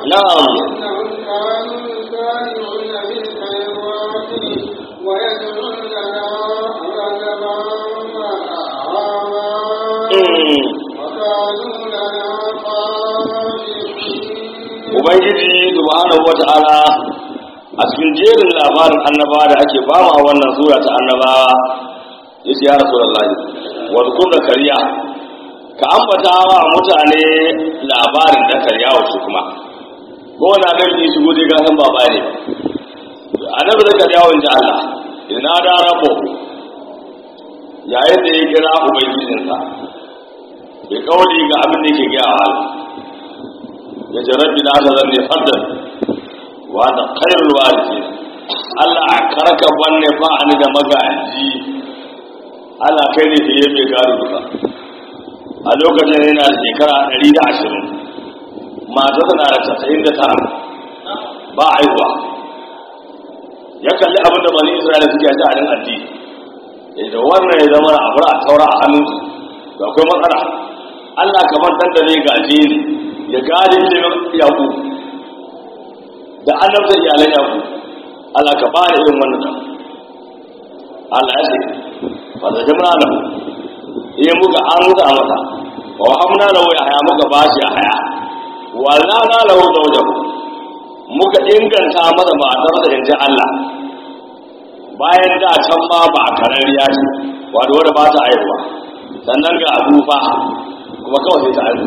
na'am
إنهم كانوا يسارعون في الخيرات ويدعوننا رغبا ورهبا
Mm.
وكانوا لنا خاشعين
ubangiji subhanahu wata'ala a cikin jerin labarin annabawa da ake bamu a wannan sura ta annabawa yace ya rasulullahi wa zkur kariya ka ambata wa mutane labarin da kariya wa shi kuma ko wani annabi ne shigo dai gasan baba ne annabi da kariya wa inda Allah ina da rabo yayin da ya kira ubangijinsa bai kauli ga abin da yake gaya wa Allah ya ce rabbi na ta zanne faddan wa da khairul warisi Allah karka wanne ba ni da magaji Allah kai ne fiye mai gado duka a lokacin yana da shekara 120 mata tana da 99 ba aihuwa ya kalli abin da bani Isra'ila suke a jihar addini ya da wannan ya zama a bar a taura a hannunsu da akwai matsala Allah kamar dan da zai gaje ni ya gane ilimin yaku da annabta iyalan yaku Allah ka bani irin wannan dan Allah ya ce fa da jamna lahu iya muka an muka mata wa hamna lahu ya haya muka bashi ya haya wala na lahu zawjahu muka inganta masa matar da inji Allah bayan da can ma ba a karariya ce wato wadda ba ta aihuwa sannan ga abufa kuma kawai sai ta aihu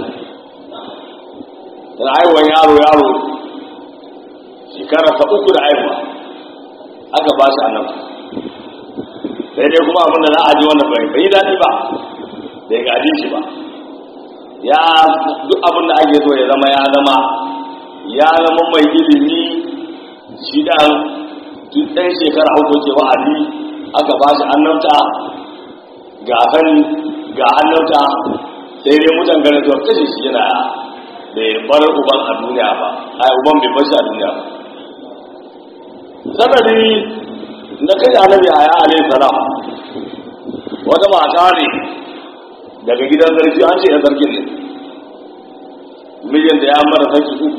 da aihuwan yaro yaro shekara ta uku da aihuwa aka ba shi annabi sai dai kuma abinda za a ji wanda bai bai daɗi ba bai gaji shi ba ya duk abin da ake so ya zama ya zama ya zama mai ilimi shi da duk ɗan shekara uku ke wa'adi aka ba shi annabta ga sani ga annabta sai dai mutan ganin zuwa kashe shi yana bai bar uban a duniya ba a uban bai bar shi a duniya ba sanadi na kai annabi a ya alayhi salam wata mata ne daga gidan sarki an ce ya sarkin ne mijinta ya mara sarki uku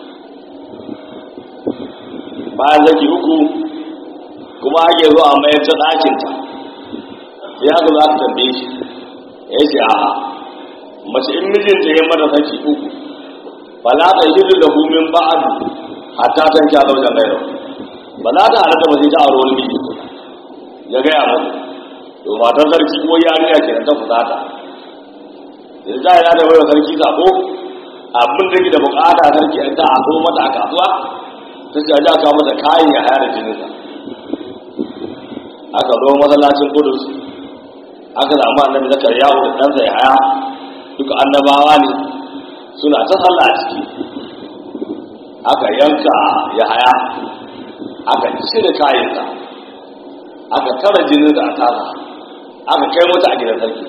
bayan sarki uku kuma ake zo a mayar ta ɗakinta sai aka za ka tambaye shi ya ce a mace in mijinta ya mara sarki uku ba za ta yi da min ba'adu hatta tan kya zaujen gairo ba za ta halatta ba sai ta aure wani miji ya gaya musu to matar sarki ko yarinya ke ta fusata da za ya da wayar sarki sako abin da ke da bukata sarki an ta aso mata a kasuwa ta ce a kawo mata kayan ya haya da jininsa aka zo masallacin kudus aka samu annabi zakariya da ɗansa ya haya duka annabawa ne suna ta sallah a ciki aka yanka ya haya aka cire kayansa aka tara jinin da a tasa aka kai mata a gidan sarki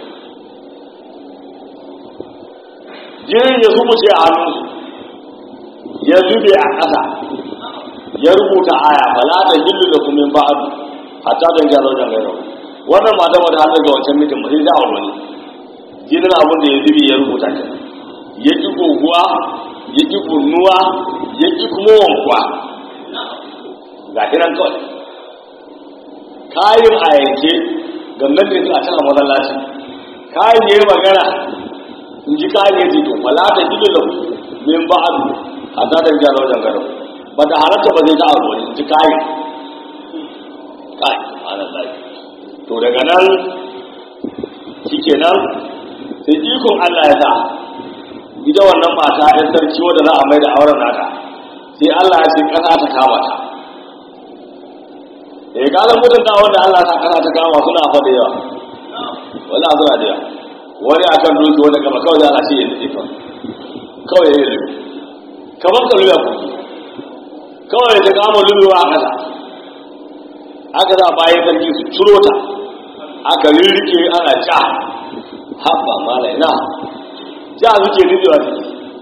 jinin ya zubuce a hannunsu ya zube a ƙasa ya rubuta aya fala ta hillu da kuma ba'adu hatta don gyara wajen gairo wannan mata wata har daga wancan mitin ba sai ta aure wani jinin abin da ya zube ya rubuta ke ya ƙi goguwa ya ƙi burnuwa ya ƙi kuma wankuwa ga hinan kawai kayan a yanke gangan da suna cin a masallaci kayan ya yi magana in ji kayan ya ce to fala ta hillu da min ba'adu hatta don gyara wajen gairo ba da halatta ba zai ta abu wani ji kayan kai ma'anar lafi to daga nan shi kenan sai ikon allah ya sa ita wannan mata ɗan sarki wadda za a mai da auren nata sai allah ya ce ƙasa ta kama ta eh kalan mutunta wanda allah ta ƙasa ta kama suna fa da yawa wala suna da yawa wani akan doki wanda kama kawai da ana ce ya nufi kawai ya yi kamar ka luya kuki kawai ta kama lulluwa a ƙasa aka za bayan sarki su ciro ta aka rirrike ana ja haɓa mala ina ja suke lulluwa ta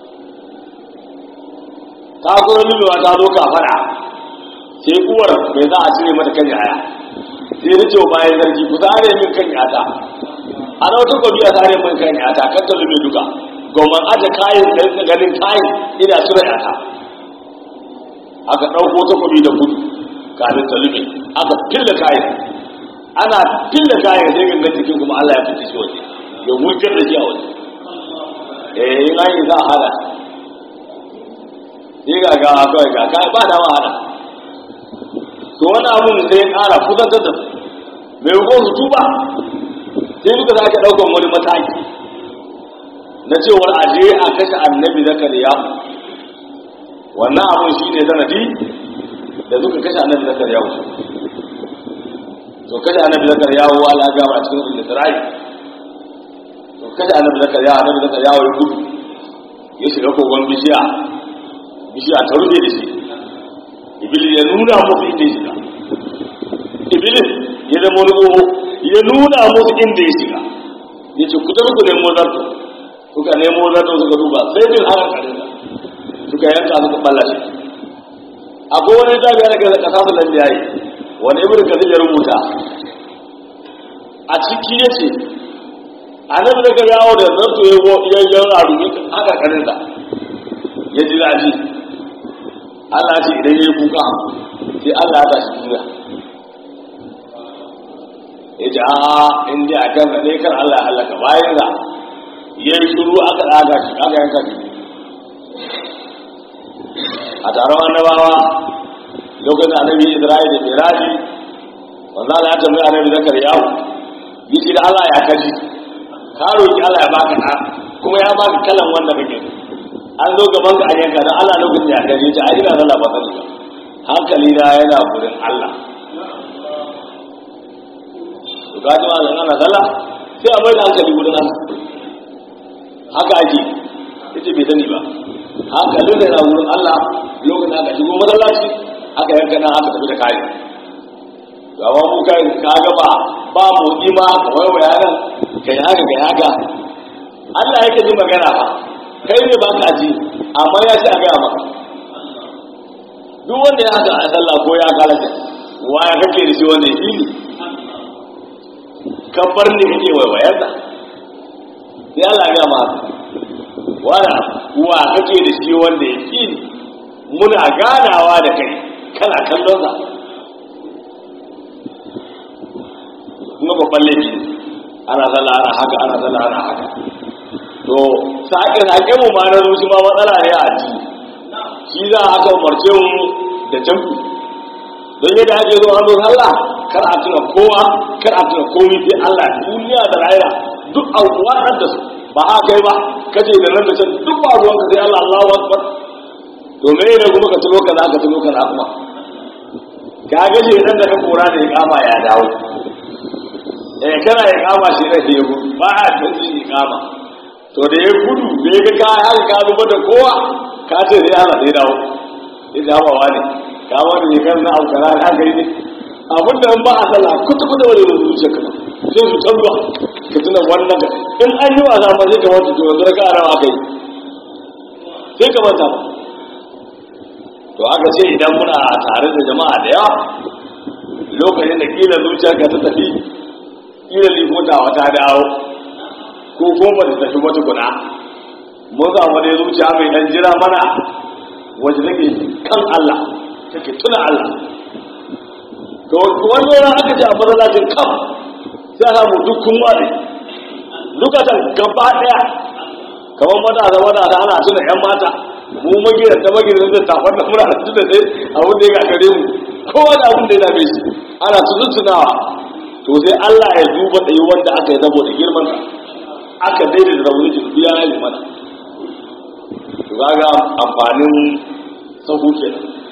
ta kuma lulluwa ta zo kafara sai uwar mai za a cire mata kan yaya sai ta ce wa bayan sarki ku zare min kan yata ana wata kwabi a zare min kan yata kan ta lullu duka gwamnan aje kayan da ganin kayan ina cire yata aka ɗauko takobi da gudu kafin ta lume aka fille kayan ana fille kayan sai ganga cikin kuma Allah ya fice shi waje ya wurgar da shi a waje eh in an yi za a hada sai ga ga kawai ga kai ba da ma hada to wani abun sai ya ƙara kusantar da su mai hukun su tuba sai duka sake ɗaukan wani mataki na cewar aje a kashe annabi zakariya wannan abun shi ne sanadi da suka kashe annabi zakariya wuce to kashe annabi zakariya wa ala gaba a cikin sulhu sarai to kashe annabi zakariya annabi zakariya ya gudu ya shiga kogon bishiya bishiya ta rufe da shi iblis ya nuna musu inda ya shiga iblis ya zama wani tsoho ya nuna musu inda ya shiga ya ce ku tafi ku nemo zarto suka nemo zarto suka duba sai bin haka kare da suka yanka suka balla shi akwai wani tabiya da kasa kasa su lambiya yi wani ibn kasir ya rubuta a ciki ya ce annabi daga yawo da zarto ya yi yan rarumi haka kare da ya ji daji Allah ce idan ya yi kuka sai Allah ya tashi duniya ya ji a inda a kan ne kan Allah ya halaka bayan da ya yi shuru aka ɗaga shi aka yanka shi a taron annabawa lokacin annabi Isra'ila da Miraji wanda Allah ya tambayi annabi Zakar yawo yace da Allah ya kaji ka roki Allah ya baka ɗa kuma ya baka kalan wanda kake an zo gaban ka a yanka dan Allah lokacin ya kaji ta ai ina Allah ba sani ba hankali na yana gurin Allah to gaji ma zan ana sallah sai a mai da hankali gurin Allah haka ake yace bai sani ba hankalin da yana gurin Allah lokacin aka shigo masallaci aka yanka nan aka tafi da kayan ga ba mu kai ka ga ba ba mu ima ka waiwaya nan kai haka kai haka Allah yake ji magana fa kai ne ba ka ji amma ya ce a gaya maka duk wanda ya haka a sallah ko ya kalata waya kake da shi wanda ya ne kabbar ne kake waiwayar da sai Allah ya ma wala wa kake da shi wanda ya ne muna ganawa da kai kana kallon sa kuma babban laifi ana sallah ana haka ana sallah ana haka to sake sake mu ma na zuci ma matsala ne a addini shi za a aka umarce mu da jam'i don yadda ake zo an zo sallah kar a tuna kowa kar a tuna komai sai Allah duniya da rayuwa duk abubuwa nan da su ba a kai ba kace da nan da can duk ba ruwan ka sai Allah Allahu akbar to me ne kuma ka tuno ka za ka tuno ka na kuma ka ga ce nan da ka kora da ya kama ya dawo eh kana ya kama shi ne ya gudu ba a tantu ya kama to da ya gudu da ya ga ka haka ka zuba da kowa ka ce sai Allah sai dawo ya ga ba wani ka wani ne kan na aukara na gari ne abin da ba a sallah kuta kuta wani da zuciya ka sai su tabba ka tuna wannan ka in an yi wasa ma sai ka wata to yanzu ka arawa kai sai ka manta ba to aka ce idan muna tare da jama'a da yawa lokacin da kila zuciyarka ta tafi kila limotawa ta dawo ko kuma ba ta tafi ba tukuna mun samu dai zuciya mai dan jira mana wacce take kan Allah take tuna Allah to wani ran aka ce a masallacin kam sai a samu dukkan wani dukatan gaba daya kamar matasa matasa ana tuna yan mata mu magidan ta magidan da tafar da muna da tuna dai abin da ya gagare mu kowa da abin da ya dame shi ana tunawa to sai Allah ya duba tsayi wanda aka yi saboda girman aka daidai da rauni jin biya ya yi mana to kaga amfanin sahu ke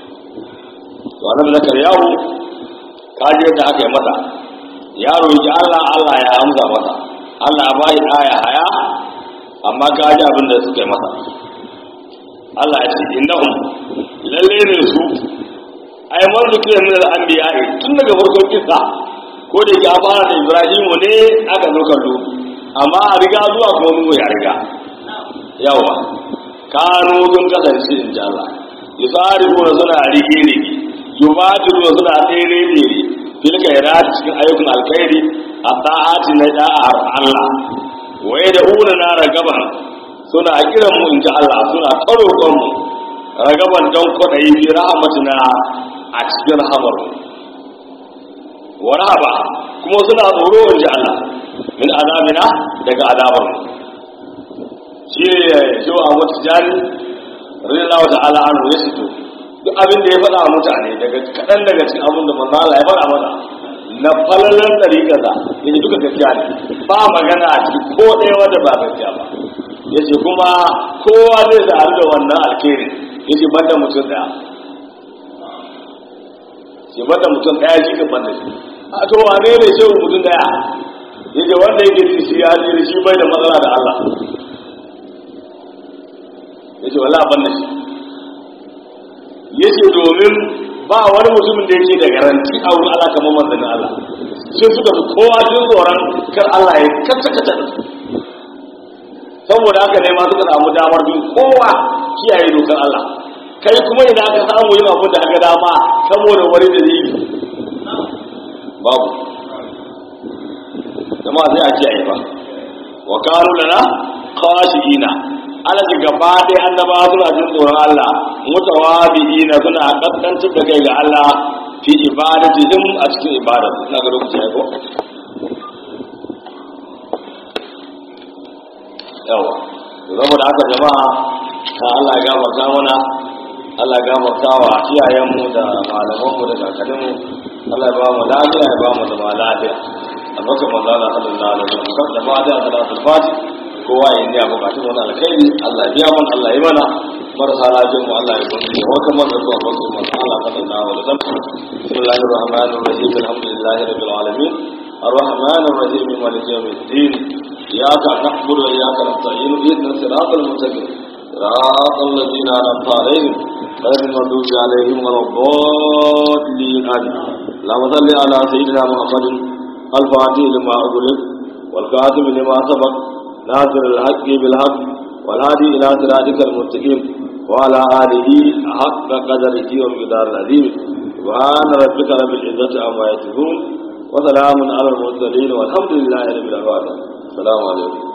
to anan zakar yawo kaji yadda aka yi masa yaro yake Allah Allah ya amsa masa Allah ya bai aya haya amma kaji abin da suka yi masa Allah ya ce innahum lalle ne su ai man zikira min al-anbiya tun daga farkon kisa ko da ya fara da Ibrahimu ne aka zo kallo amma a riga zuwa kuma nuhu ya riga yawa kanu sun kasance in ji Allah yusarifu na suna rige rige yubadiru na suna tsere tsere fil khairat cikin ayyukan alkhairi a ta'ati na da'ar Allah waye da una na ragaban suna kiran mu in ji Allah suna tsarokon mu ragaban don kwaɗayi fi rahmatina a cikin rahamar wa rahaba kuma suna tsoro in ji Allah min azabina daga azabar shi ne shi wa abu tijani radiyallahu ta'ala anhu ya fito duk abin da ya faɗa wa mutane daga kaɗan daga cikin abin da manzo Allah ya faɗa mana na falalan ɗariƙarsa ya ce duka gaskiya ne ba magana a ciki ko ɗaya wanda ba gaskiya ba ya ce kuma kowa zai sa'adu da wannan alkhairi ya ce banda mutum ɗaya ce banda mutum ɗaya shi ka banda shi a to wane ne shehu mutum ɗaya ya ce wanda yake ji shi ya ji shi bai da matsala da Allah ya ce wala banda shi ya ce domin ba wani mutumin da yake da garanti a wurin Allah kamar manzannin Allah sai suka fi kowa jin tsoron kar Allah ya kasa kasa da su saboda haka ne ma suka samu damar bin kowa kiyaye dokar Allah kai kuma idan aka samu yin abin da aka dama saboda wani da zai yi babu jama'a sai a kiyaye ba wa kanu lana khashiina ala ji gaba ɗaya annaba suna jin tsoron Allah mutawabi'ina suna kaskantar da kai ga Allah fi ibadatihim a cikin ibadar ina ga lokaci ya ko yawa zama da haka jama'a ta Allah ya gafarta mana Allah ya gafarta wa iyayenmu da malamanmu da kakanninmu Allah ya ba mu lafiya ya ba mu zama lafiya a baka manzo Allah sallallahu alaihi wasallam da fatiha salatul fatih kowa ya yi bukatun wani alkhairi Allah ya biya mana Allah ya mana marasa lafiyar mu Allah ya kunshi ya waka mana zuwa bakin manzo Allah sallallahu alaihi wasallam bismillahir rahmanir rahim alhamdulillahi rabbil alamin الرحمن الرحيم مالك يوم الدين إياك نعبد وإياك نستعين اهدنا الصراط المستقيم صراط الذين أنعمت عليهم غير المغضوب عليهم ولا الضالين آمين اللهم صل على سيدنا محمد الفاتح لما أغلق والكاتب لما سبق ناصر الحق بالحق والهادي إلى صراطك المستقيم وعلى آله حق قدره ومقدار العظيم سبحان ربك رب العزة عما يصفون وسلام على المرسلين والحمد لله رب العالمين السلام عليكم